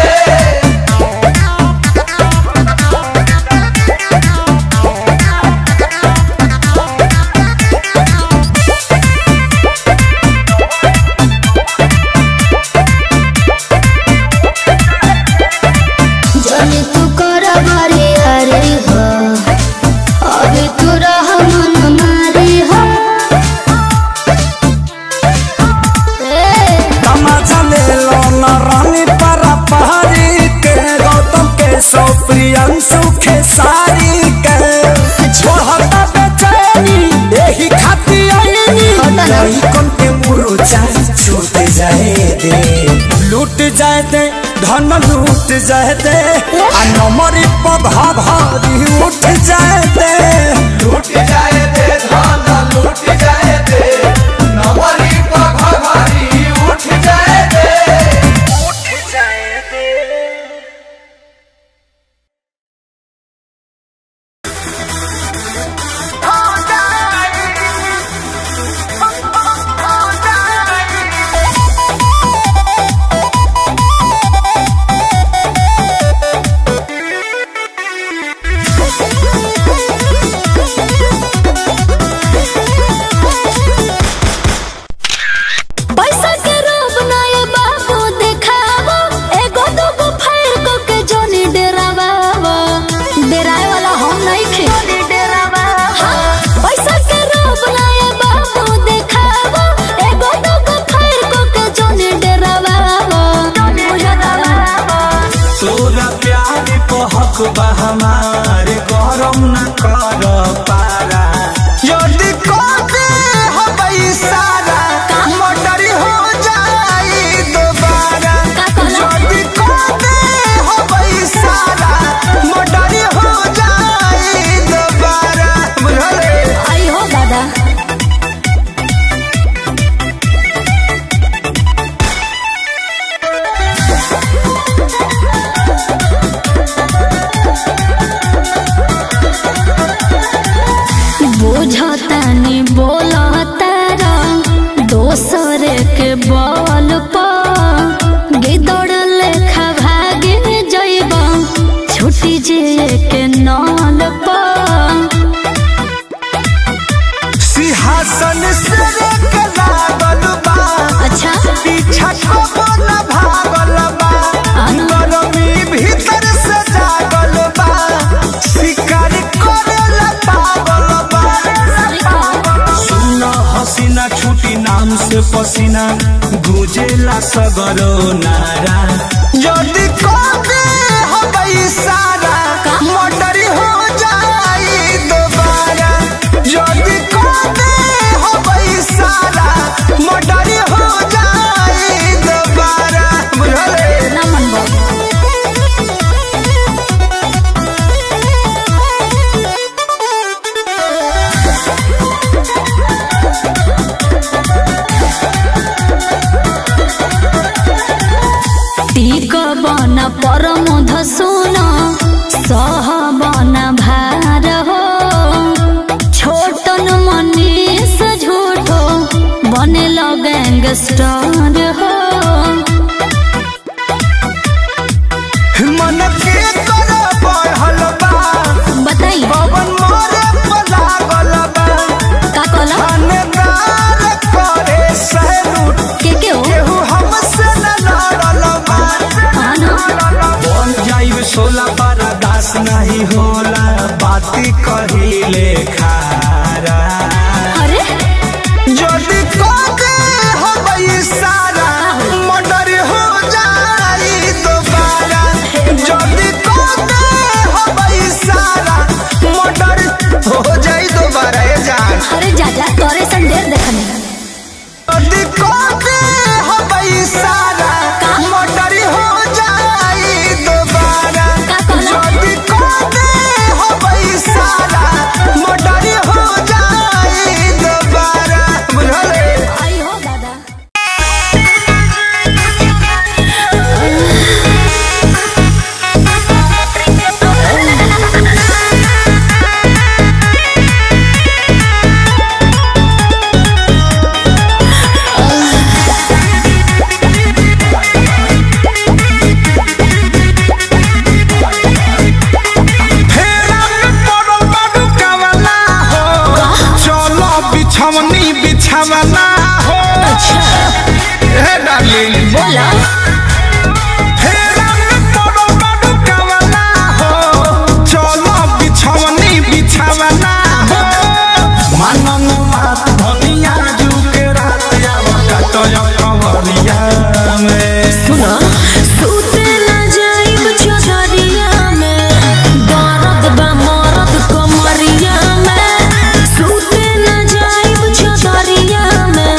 दे लूट जाए दे धन लूट जाए दे आ नमरी पधा भारी उठ जाए दे लूट जाए दे धान लूट जाए दे नवरी पघारी उठ जाए दे पैसा के रोब ना ये बाबू देखावो एगो दूगो फायर को के जोनी डेरावावो डेराए वाला हम नहीं खे हाँ, पैसा के रोब ना ये बाबू देखावो एगो दूगो फायर को के जोनी डेरावावो तोरा प्यार को हक बा हमारे गरम न कर पारा यदि कोते हो सारा मोटर हो जाई दोबारा यदि कोते हो सारा मोटर हो जाई दोबारा बुझले आई हो दादा बुझतानी बोलतारा दोसर के बल पर गिदड़ लेखा भागे जइब छुटी जे के नल पर सिंहासन से एक लागल बा अच्छा पीछा कबो न भागल बा गरमी भीतर से जागल बा शिकार करेला पागल बा सुन हसीना छुटी नाम से पसीना गुजेला सगरो नारा यदि कबे हबई सारा मोटर हो जाई दोबारा यदि कबे हबई सारा मोटर हो जाई दोबारा बुझले ना मन बाबू टीक बन परम धसुन सह बन भार हो छोटन मनीष झूठो बने गैंगस्टर हो मन के कर बढ़ल बा बताई पवन मोरे पलागल बा का कहला थानेदार करे सैलूट के के हो केहू हमसे न लड़ल बा हाँ ना बन जाइब सोला पारा दास नहीं होला बाती कहिले खारा अरे जल्दी कके हबई सारा मर्डर हो जाई दोबारा जल्दी कके हबई सारा मर्डर हो जाई दोबारा ए जान अरे जाजा तोरे सन ढेर देखने जल्दी कके हबई सारा मर्डर हो जाई दोबारा का कहला जल्दी कके हबई सारा मर्डर हो जाई दोबारा बुझले आई हो दादा फेरा में पड़ल बाडू कावला हो चलो बिछवनी बिछावला हो हे डार्लिंग बोला फेरा में पड़ल बाडू कावला हो चलो बिछवनी बिछावला हो मनन मात धनिया जुके रात आवता तो कवरिया में सुना सूते ना जाइब चौधरिया में दर्द बा मरद कमरिया में सूते ना जाइब चौधरिया में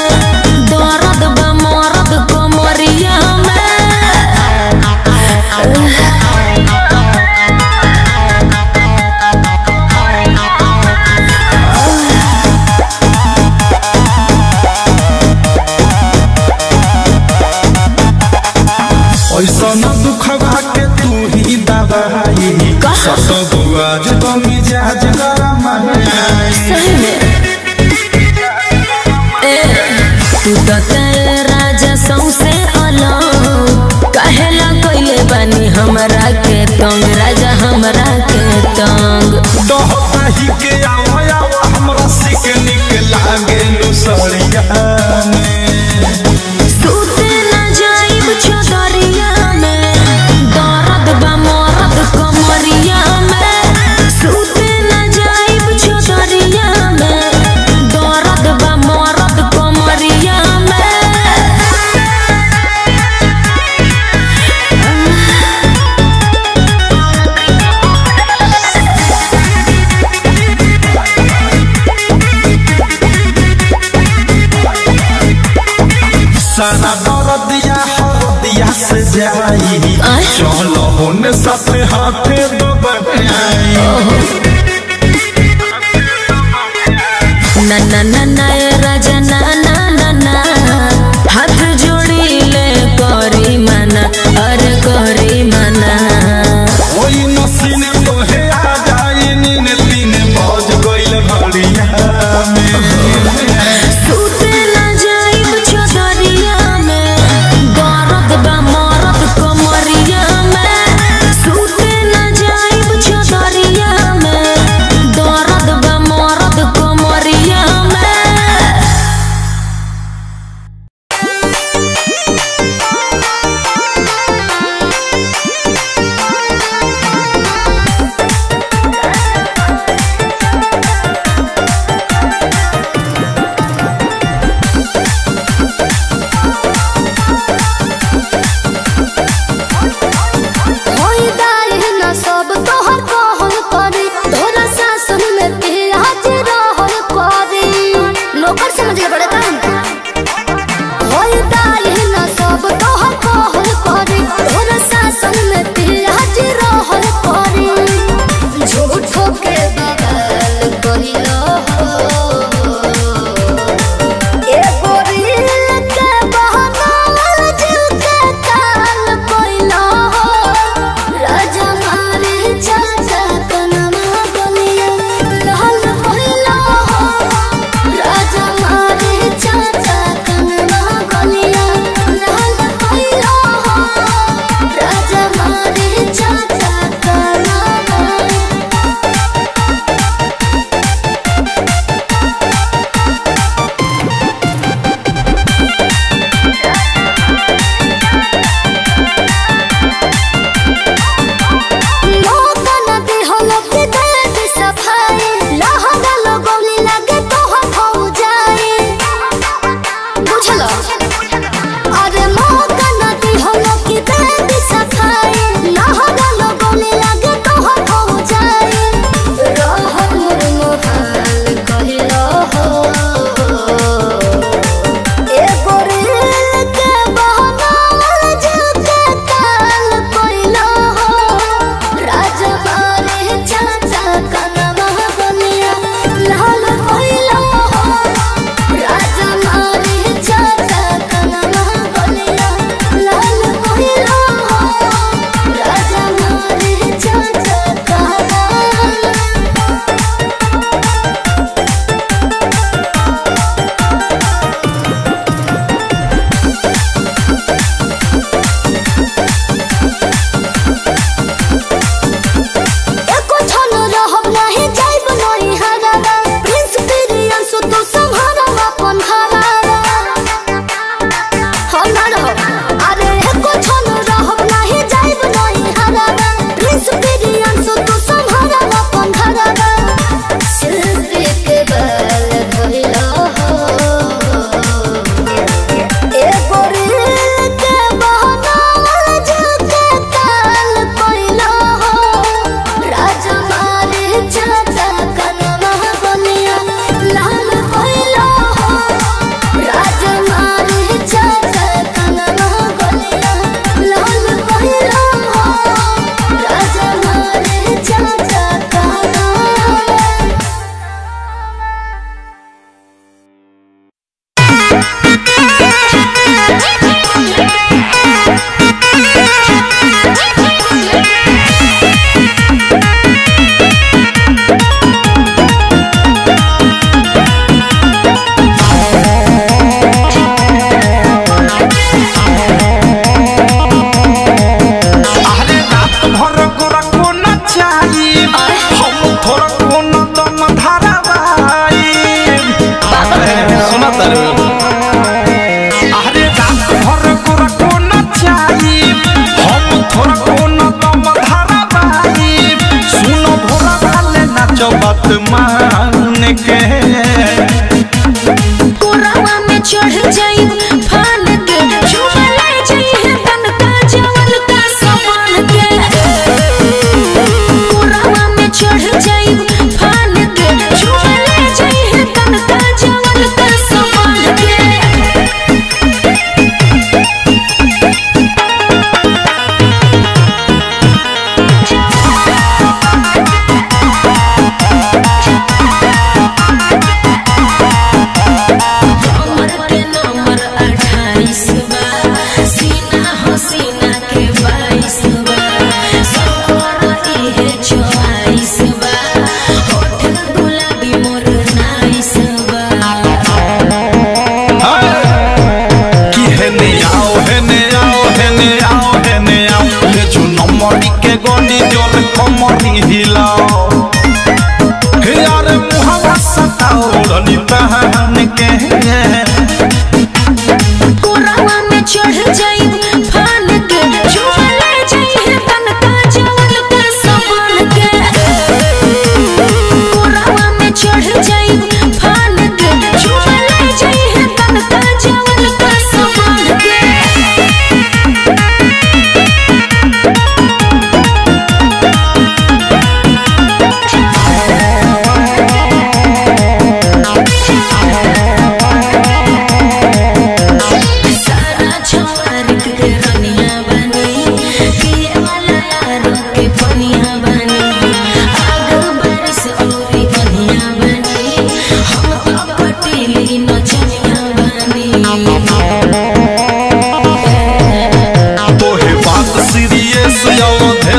ऐसा न दुखवा के तू ही दवाई सब आज तो मिजाज गरम है सही में ए तू तो तेरे राजा सौसे अलग कहेला कोइले बानी हमरा के तंग राजा हमरा के तंग डहता ही के आवा आवा हमरा सिक निक लागे लुसड़िया में सूते न जाइब चदरिया में दर्द बा मरद कमरिया में सूते न जाइब चदरिया में दर्द बा मरद कमरिया में सारा दर्दिया हरदिया से जाई आय? चलो होने साथे हाथे दबाई ना ना ना ना ए राजा ना ना ना ना हाथ जोड़ी ले करी मना अरे करी मना ओई नसीने तोहे आ जाई नीन तीन बज गइल घड़िया में सूते न जाइब चदरिया में दर्द बा मरद कमरिया में सूते न जाइब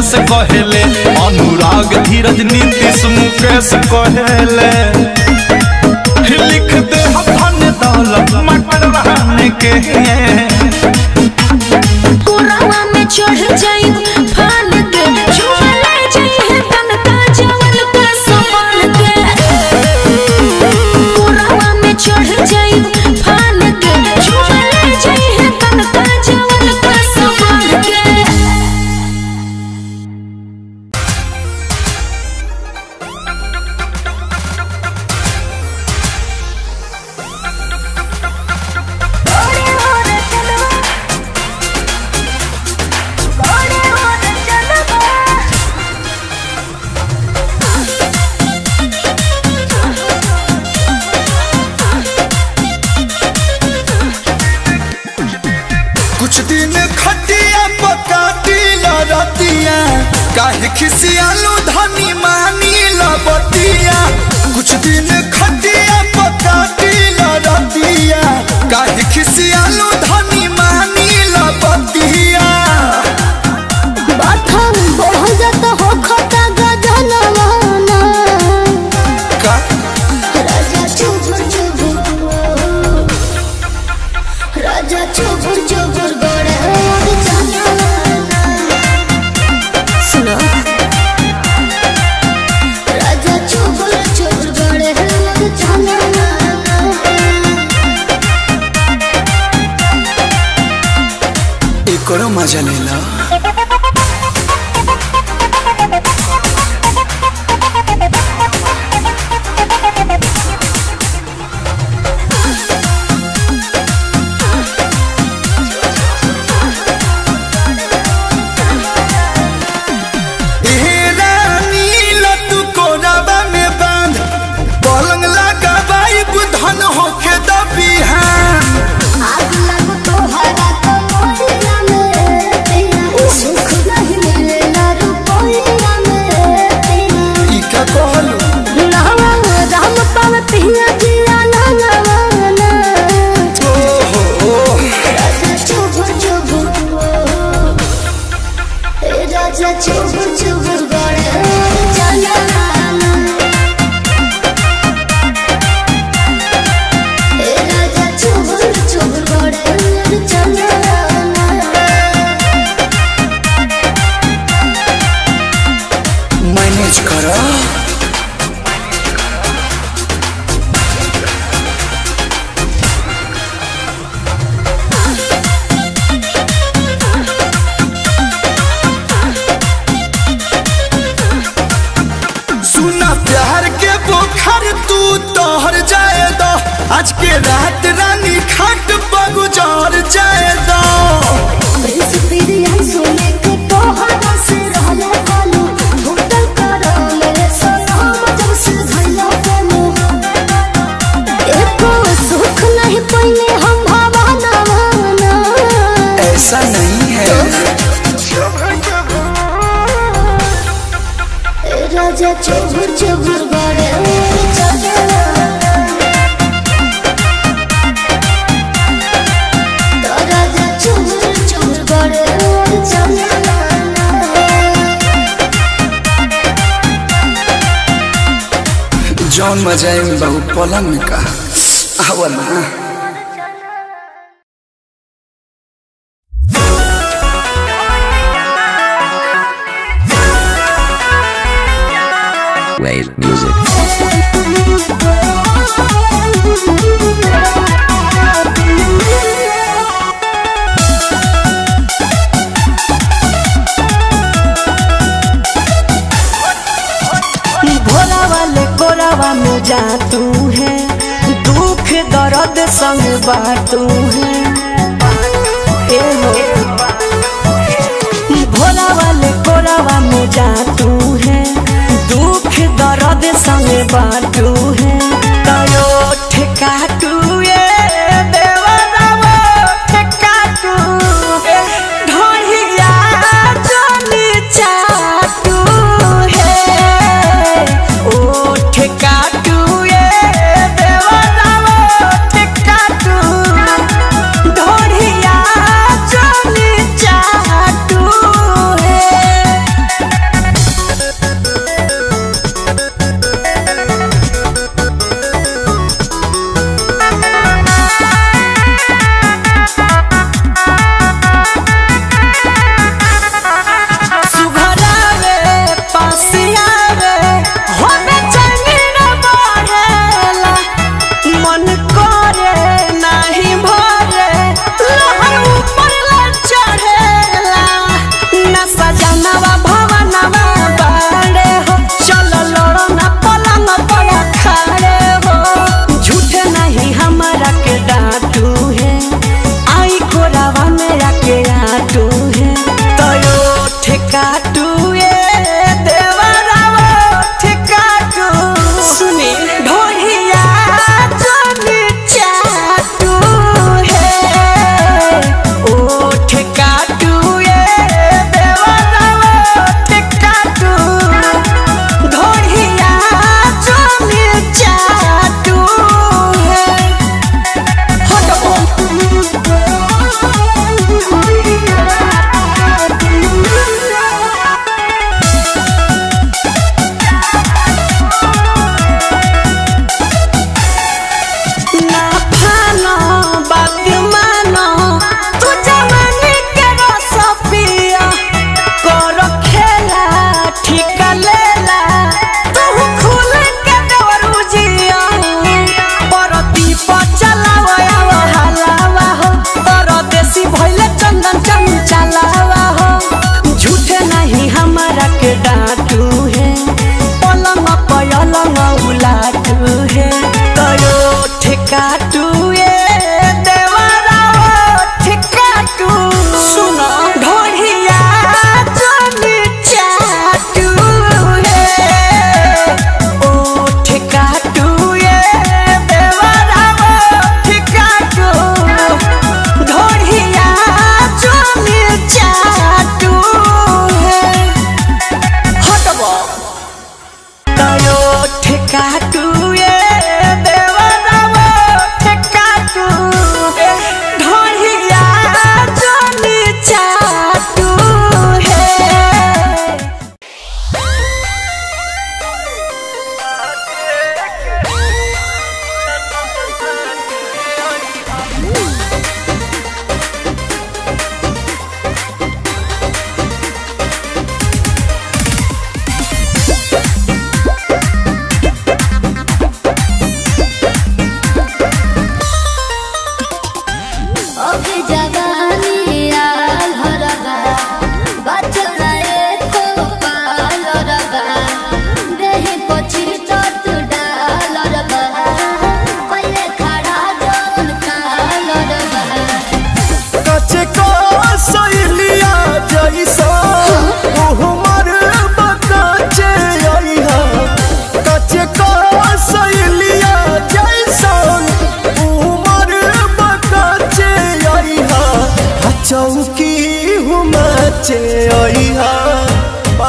मुकेश कहेले अनुराग धीरज नीतीश मुकेश कहेले लिख दे हम धन दौलत मटर रहने के कोरावा में चढ़ जाई फान के झूमे ले जाई है तनका जवन का समान के कोरावा में चढ़ जाई फान के झूमे ले जाई है तनका जवन का समान के कुछ दिन खटिया पकाटी लड़तिया काहे खिसियालू धनी मानी लबतिया कुछ दिन खटिया पकाटी लड़तिया काहे खिसियालू धनी मानी लबतिया बाथम बढ़ जात हो खता गजनवाना का राजा चुबुर चुबुर राजा चुबुर चुबुर गोड़े और चलवाना सुनो राजा चुबुर चुबुर गोड़े और चलवाना एकरो मजा लेला पलंग लगा बाई बुधन होके दबिहान आग लगो तोहरा तो मोरिया में तेरा सुख नहीं मिलेला रुपया में तेरा ई का कहलू नावा राम पाव पिया जिया नावाना ओहो राजा चुबुर चुबुर ए राजा चुबुर चुबुर गड़े चलवाना ए राजा चुबुर चुबुर गड़े चलवाना मैनेज करो सुना प्यार के बोखर तू तोहर जाए दो आज के रात रानी खाट बगुजार जाए दो प्रिंस पिरिया सोने के तोहरा से रहले कालू होटल करो मेरे सलाम जब से धइला पेनो एको सुख नहीं पइले हम भावना माना ऐसा नहीं है ए राजा चुबुर चुबुर गड़े चले तो राजा चुबुर चुबुर गड़े चले जौन मजा है बहु पलंग में कहा आवा ना Wave music. भोला वाले कोरावा में जा तू है दुख दर्द संग बाटू है ए हो भोला वाले कोरावा में जा तू है दुख दर्द संग बाटू है कयो ठेकाटू ये देवरावो ठेकाटू ढोलिया चली चाटू है ओ ठेकाटू ये देवरावो ठेकाटू ढोलिया चली चाटू है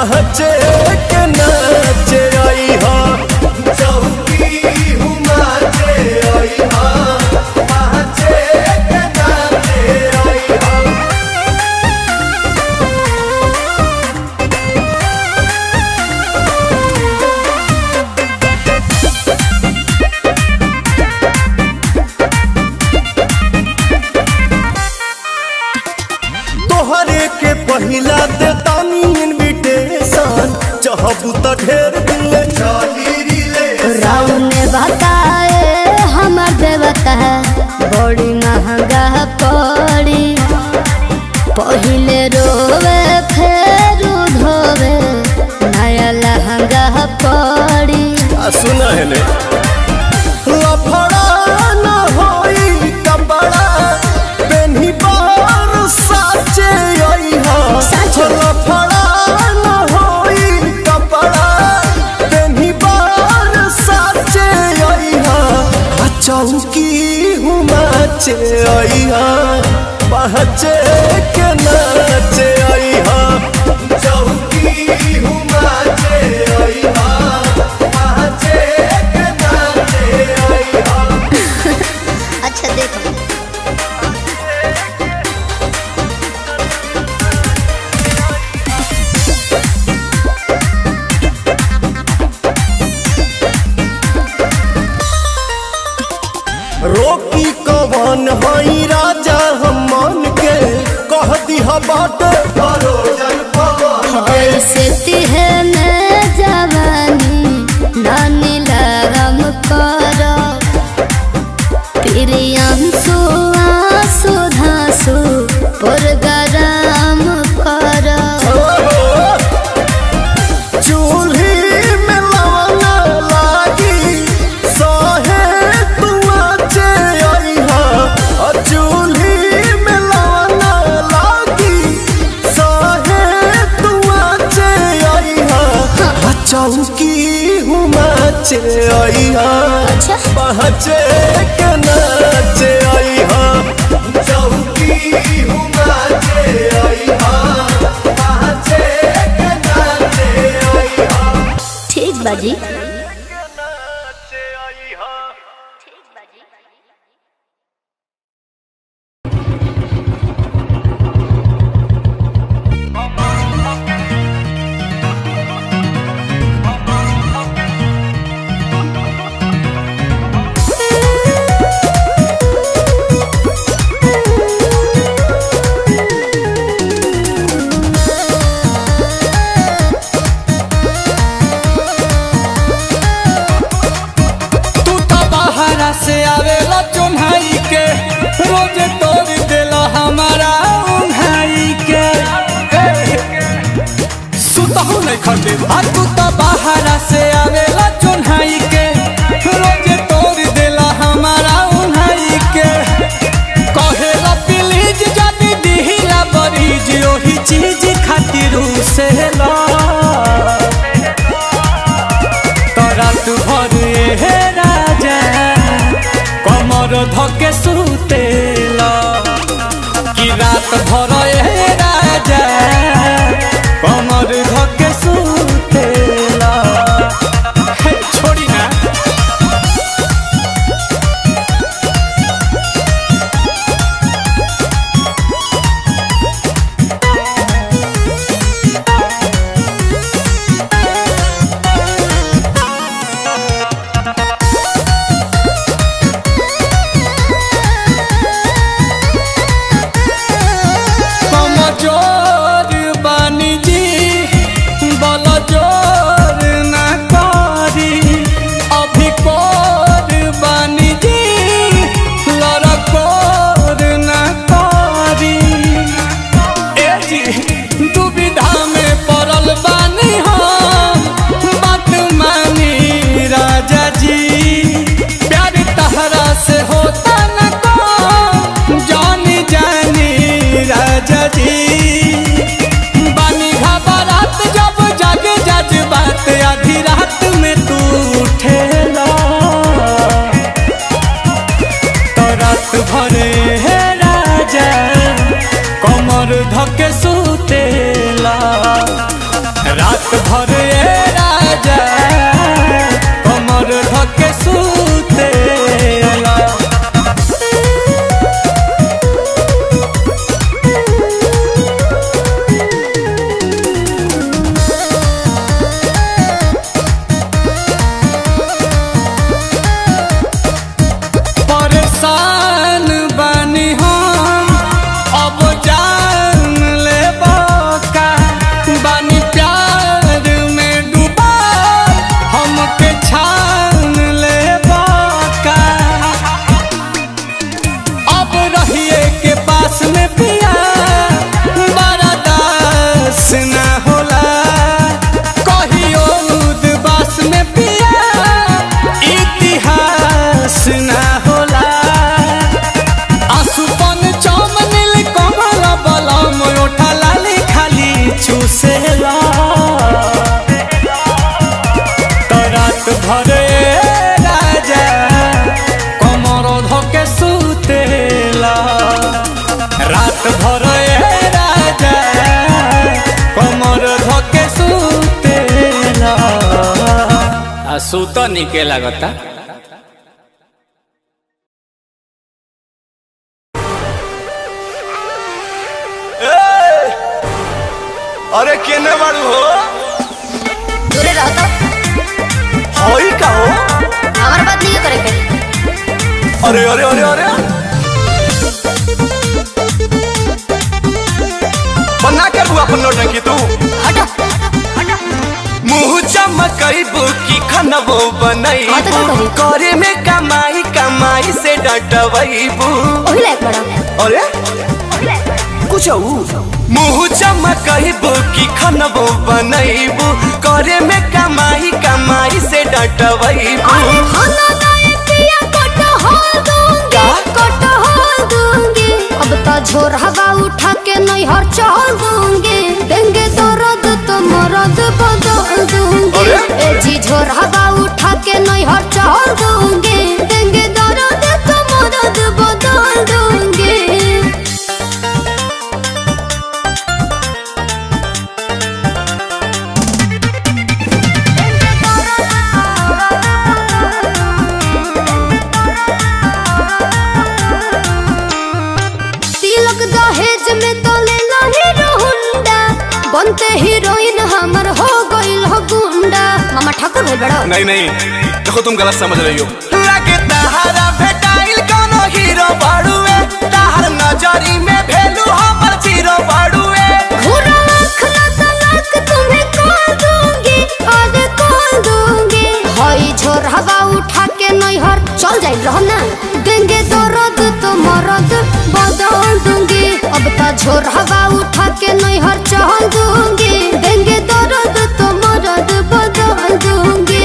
पहचे के नाचे आई हा चौकी हुमाचे आई हा पहचे के नाचे आई हा तोहरे के पहिला दे तानी इनविटेशन चाहबू त ढेर दिन ले चली रिले राम ने बताए हमर देवता बड़ी महंगा पड़ी पहिले रोवे फेर धोवे नया लहंगा पड़ी सुना है ने लफड़ा न होई कपड़ा पेन्ही बार साचे आई हा साचे। लफड़ा न होई कपड़ा पेन्ही बार साचे आई हा आ चौकी हुमाचे आई हा पहचे के नाचे आई हा चौकी हुमाचे आई हा पहचे के नाचे आई हा अच्छा देखो रोकी कवन हई राजा हम मन के कह दिहा बाट भरोजन पवन ऐसे तिहने जवानी नानी लगम करो प्रियांशु आंसू धांसू पुरगराम करो चूल्ही में लवना लागी सहे तुआचे आई हा आ चूल्ही में लवना लागी सहे तुआचे आई हा आ चौकी हुमाचे आई हा अच्छा पहचे के नाचे आई हा चौकी हुमाचे आई हा पहचे के नाचे आई हा ठीक बाजी नाचे आई हा तू तो बाहरा से आवेला चुन्हाई के रोज तोड़ देला हमारा उन्हाई के सुतहु नहीं खटे आ तू तो बाहरा से आवेला चुन्हाई के रोज तोड़ देला हमारा उन्हाई के कहेला प्लीज जदी दिहिला बरीज ओही चीज खातिर से ला रात भर हे राजा कमर धके सुतेला कि रात भर हे राजा कमर धके सुतेला हे, छोड़ी ना रात भर ए राजा कमर धके सुतेला परेशान बानी हम अब जान ले का बानी प्यार में डूबा हमके छान ले का अब रहिए के पास में पिया बड़ा दास न होला कहियो उदबास में पिया इतिहास न होला आसुपन चम नील कमल बलम ओठा लाली खाली चूसेला तो रात भर ए राजा कमर धके सुतेला रात भर ए राजा कमर धके सुतेला आ सुत निके लागता अरे केने बाड़ू हो दूरे रहो तो हई का हो हमारे बात नहीं करे के अरे अरे अरे अरे बना कर हुआ अपन नौटंकी तू हटो मुंह चमकैबू की खनबो हाँ तो बनैबू का करी? करे में कमाई कमाई से डटबैबू ओही लायक बड़ा अरे कुछ मुंह चमकैबू की खनबो बनैबू करे में कमाई कमाई से डटबैबू अरे खाना लाए पिया कटहल दूंगी कटहल दूंगी अब तो झोर हवा उठा के नैहर चल दूंगी देंगे दर्द तो मरद बदल दूंगी अरे? ए जी झोर हवा उठा के नैहर चल दूंगी देंगे दर्द तो मरद बदल दूंगी तिलक दहेज में तो ले लो हीरो हुंडा बनते हीरोइन हमर हो गइल हो गुंडा मामा ठाकुर भइल बड़ा नहीं नहीं देखो तुम गलत समझ रही हो लगे तहारा भेटाइल कोनो हीरो बाड़ुए तहार नजरी में भेलू हमर जीरो बाड़ुए घूरा आँख ना तलाक तुम्हें कॉल दूंगी आज कॉल दूंगी हई झोर हवा उठा के नैहर चल जाइल रहो ना देंगे दर्द तो मरद बदल दूंगी अब तो झोर हवा उठा के नैहर चल दूंगी देंगे दर्द तो मरद बदल दूंगी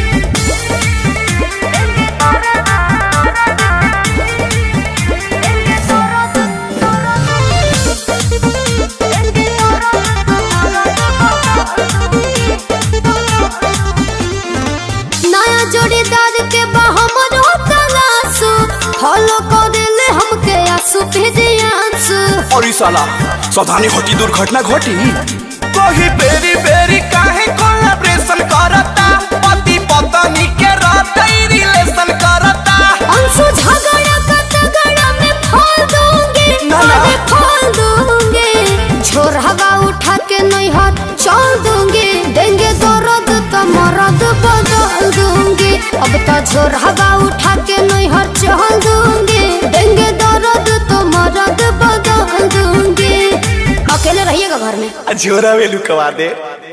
नया जोड़ीदार के बहमर तलाशु फॉलो करेले हमके आंसू भेजे आंसू और ई साला सावधानी घटी दुर्घटना घटी कोही बेरी बेरी काहे कोलैबोरेशन करता पति पत्नी के रहते रिलेशन करता अंशु झगड़ा का तगड़ा में फोड़ दूंगी ना, ना। अरे फोड़ दूंगी छोर हवा उठा के नैहर चल दूंगी देंगे दर्द तो मरद बदल दूंगी अब तो झोर हवा उठा के नैहर चल दूंगी देंगे दर्द तो मरद बदल दूंगी अकेले रहिएगा घर में झोरा वेलू कवा दे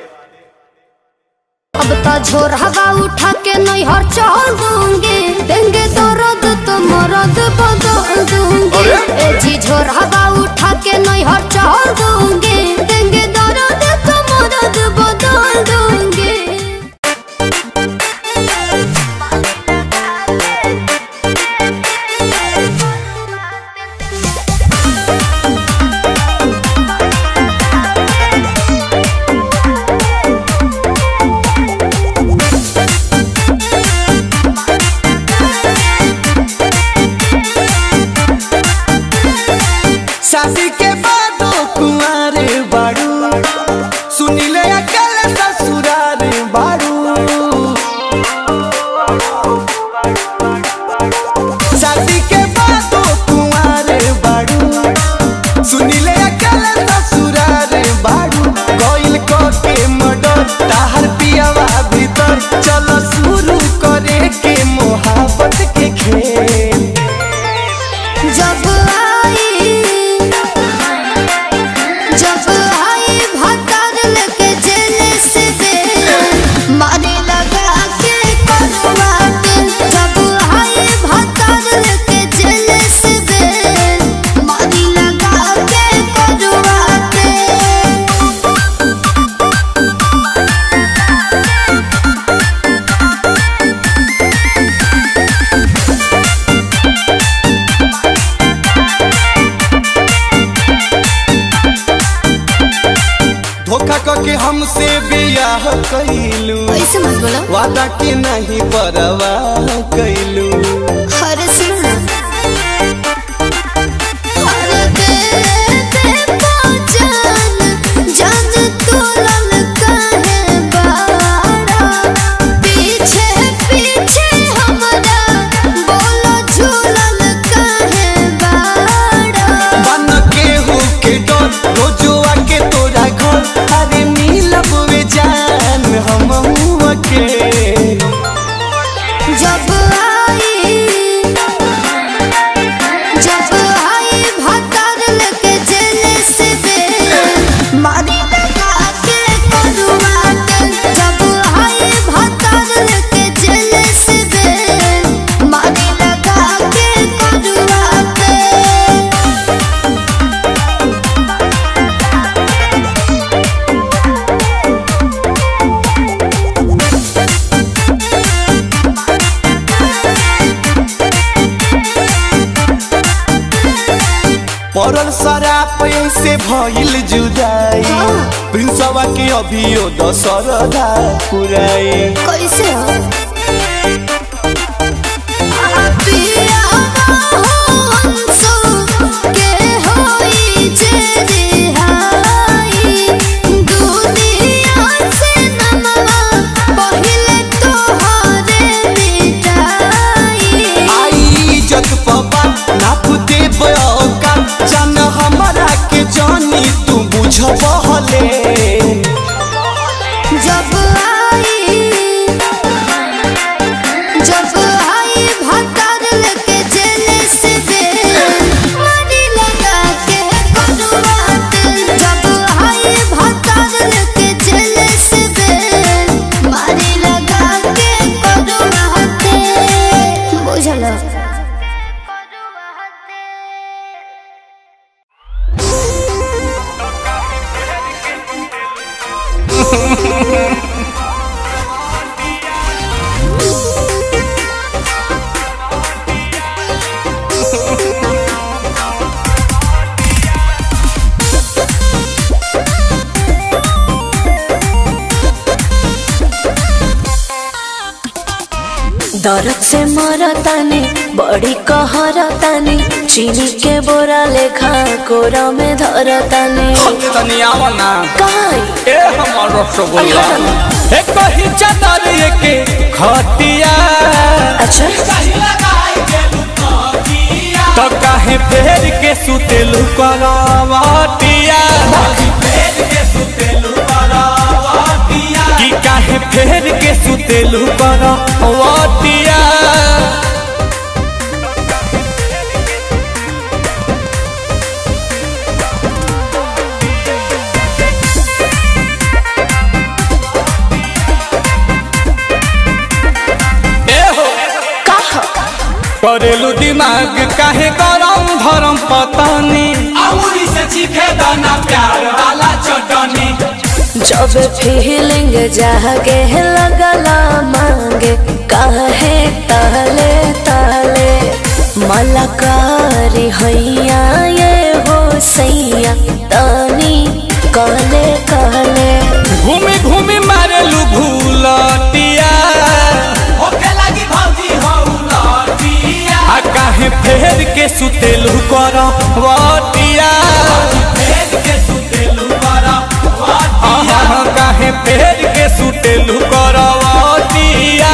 अब तो झोर हवा उठा के नैहर चल दूंगी देंगे दर्द तो मरद बदल दूंगी अरे? ए जी झोर हवा उठा के नैहर चल दूंगी देंगे दर्द तो मरद बदल दूंगी शादी के बाद कुंवारे बा धोखा करके हमसे बियाह कैलू ऐसे मत बोलो वादा के नहीं परवाह कैलू अरे सुनो ना अरे दे दे पहचान जान तू ललका है बाड़ा पीछे पीछे हमारा बोलो झूलन का है बाड़ा बन के हो के डर रोजुआ के तोरा घर अरे मिलब वे जान हम के जब आई जब आई भतर लेके जेल से बे मारी लगा के करुआत जब आई भतर लेके जेल से बे मारी लगा के करुआत पड़ल शराब से भइल जुदाई प्रिंसवा के अभियो दशरदा पुराई कैसे हो पिया हो अंसु के होई जे रिहाई दुनिया से नमवा पहिले तोहरे मिटाई आई इज्जत पबा नाप दे बयोका जान हमरा के जानी तू बुझबहले जब आई जब आई भतर लेके जेल से बे मारी लगा के करुआत जब आई भतर लेके जेल से बे मारी लगा के करुआत बुझलो दर्द से मरतानी बड़ी कहरतानी चीनी के बोरा लेखा कोरा में धरतानी तनी आवना काई ए हमर रसगुल्ला ए कही चादर के खटिया अच्छा तो काहे फेर के सुतेलु करवटिया कि काहे फेर के सुतेलु करवटिया ए हो करेलू दिमाग काहे गरम धरम पतानी अमूरी से चीखे दाना प्यार वाला चटनी जब फीलिंग जागे लगला मांगे काहे ताले ताले मलकारी हैया ये हो सैया तानी कहले कहले घूमी घूमी मारेलू भूलटिया आ काहे फेर के सुतेलू कर वटिया आहा, काहे फेर के सुतेलू कर वटिया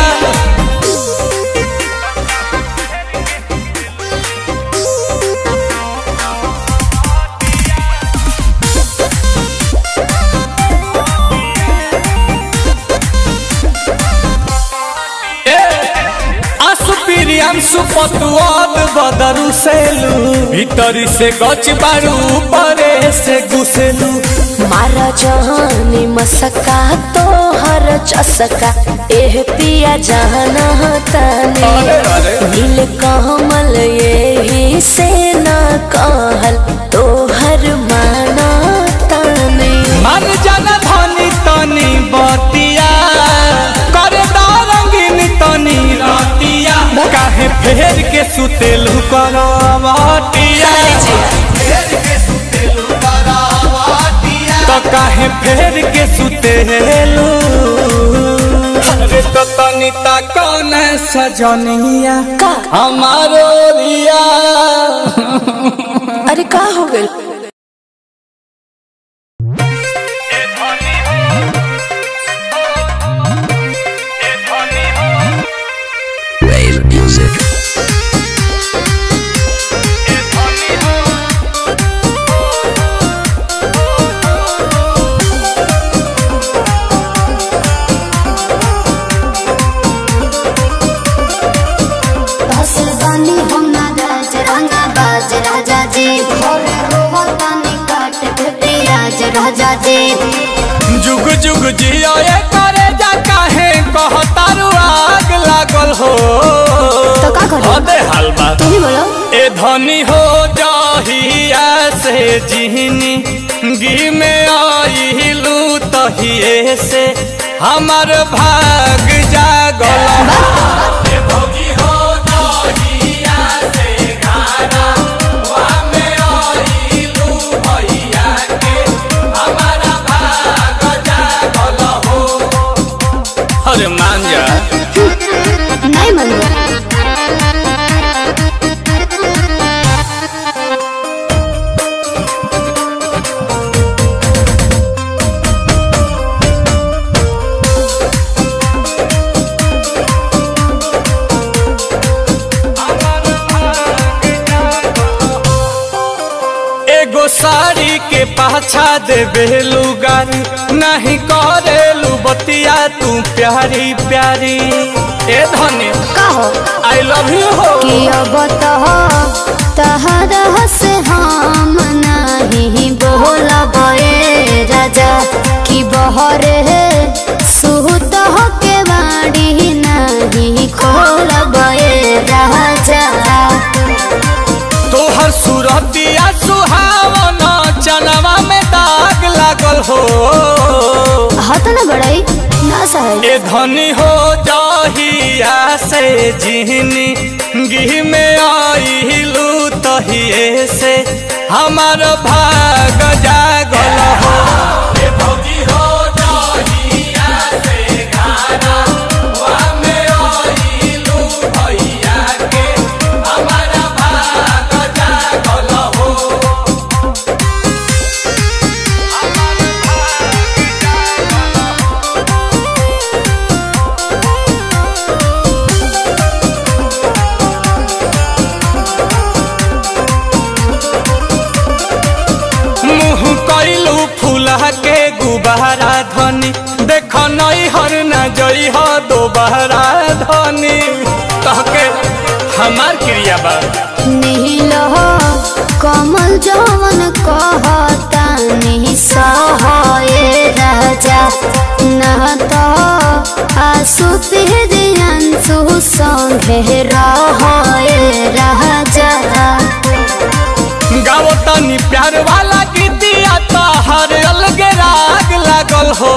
आसुपिरियांसु पतुआद बदरु सेलू भीतरी से गच बारू परे से घुसेलू मारा जहानी मसका तो हर चसका एह पिया जाना ताने अरे, अरे। नील कमल यही से न कहल तो हर माना ताने मन जन धनी तनी बतिया करे रंगीन तनी रतिया काहे फेर के सुतेलू करवटिया तो काहे फेर के सुतेलू अरे तो तनिता कौन सजनिया का हमारो रिया अरे का हो गइल Wave music. हसल बानी हम ना राज रंगा बाज राजा जी भोरे रोवतानी काट के पियाज राजा जी जुग जुग जियो ये करे जा काहे कहतारू आग लागल हो तो का करी? अबे हलवा तू ही बोलो ए धनी हो जाहिया से जिहनी गी में आइलू तहिए से हमर भाग जागल ए भौजी हो जाहिया से गाना वा में आइलू भैया के हमारा भाग जागल हो अरे मान जा नहीं मनो एगो साड़ी के पाछा देबे लुगारी नहीं करेलू बतिया तू प्यारी प्यारी ए धनी का हो आई लव यू हो कि अब तो तहरा से हम नहीं बोलब ए राजा कि बहरे सुत के बाड़ी नहीं खोलब ए राजा तोहर सूरतिया सुहावन चनवा में दाग लागल हो हाथ न बड़ाई ना सहे ए धनी हो जाहिया से जिहनी गिह में आइलू तहिए से हमार भाग जागल हो ए भौजी हो जाहिया से गाना वा में आइलू भैया के हमारा भाग जागल हो मुँह कैलू फूला के गुबारा धनी देख नई हर न जई हो दोबारा धनी कहके हमार क्रिया बा नील कमल जवन कहता नहीं सहे राजा न तो आसु पिहरियांसु संगे रहे राजा गाओ तनी प्यार वाला गीतिया तो हर अलगे राग लागल हो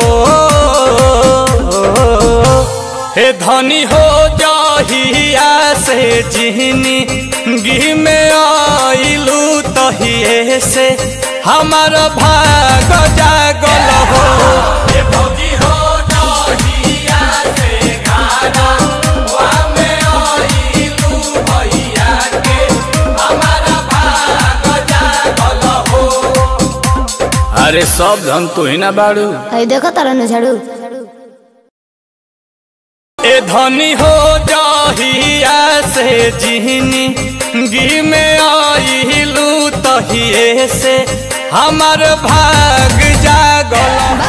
हे धनी हो जाहिया से जिहनी गी में आइलू तहिए से हमार भाग जागल हो हे भौजी हो जाहिया से गाना वा में आइलू भैया के हमारा भाग जागल हो अरे सब धन तू ही ना बाड़ू आई देखो तारा न झाड़ू ए धनी हो जाहिया से जिहनी गी में आइलू तहिए से हमार भाग जागल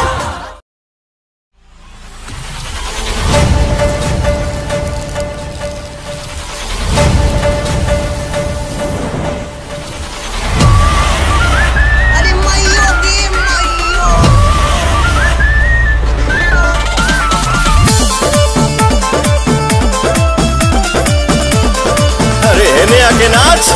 अरे मैयो दी मैयो अरे हेने आके नाच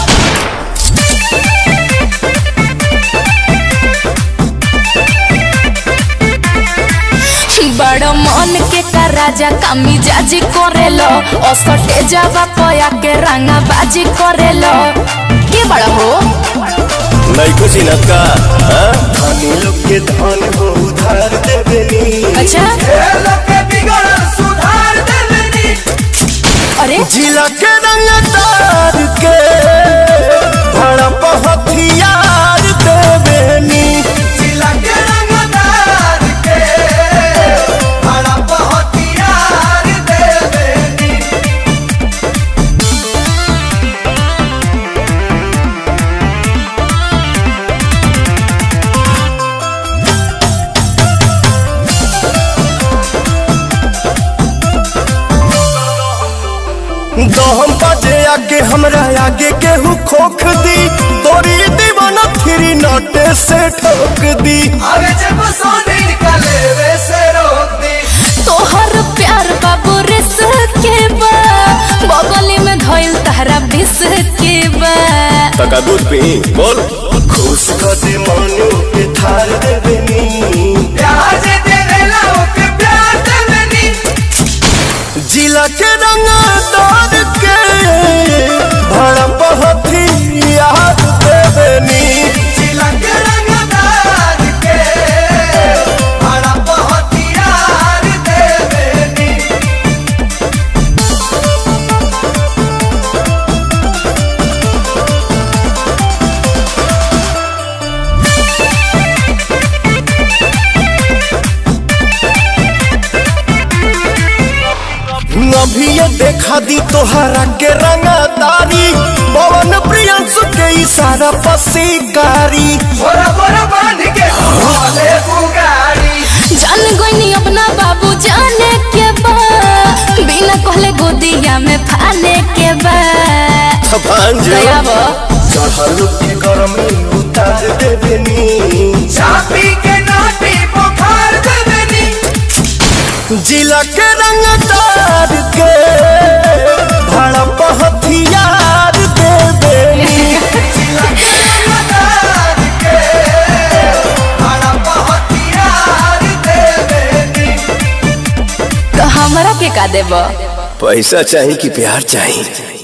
बड़ मन के का राजा कामी जाजी करेलो असटे जावा पया के रंगा बाजी करेलो के बड़ा हो नैको चिनत का हाँ? धनी लोग के धन हो उधार देवेनी अच्छा अरे जिला के रंग तार के भड़प हथियार देवेनी जिला के रंग तार के भड़प हथियार देवेनी दहम बजे आगे हमरा आगे केहू खोख दी तोरी दीवाना फिरी नोटे से ठोक दी अरे जब सोने निकाले वे से रोक दी तोहर प्यार बाबू रिस के बा बगली में धइल तहरा बिस के बा तका दूध पी बोल खुश कर दे मनु के थार देवेनी प्यार से तेरे लाओ के प्यार देवेनी जिला के रंग दौड़ के भड़प हथियार देवेनी जिला के रंग दौड़ के भड़प हथियार देवेनी अभी ये देखा दी तोहरा के रंगदारी पवन प्रियंसु के इशारा पसीकारी बोरा बोरा बांध के हवाले बुगाड़ी जान गईनी अपना बाबू जाने के बा बिना कहले गोदिया में फाने के बा भांज दया बा चढ़ल के गरमी उतार देवेनी चापी के नाटी बुखार देवेनी जिला के रंगदार के भड़प हथियार देवेनी जिला के रंगदार के भड़प हथियार देवेनी तो हमरा के का देबा पैसा चाहिए कि प्यार चाहिए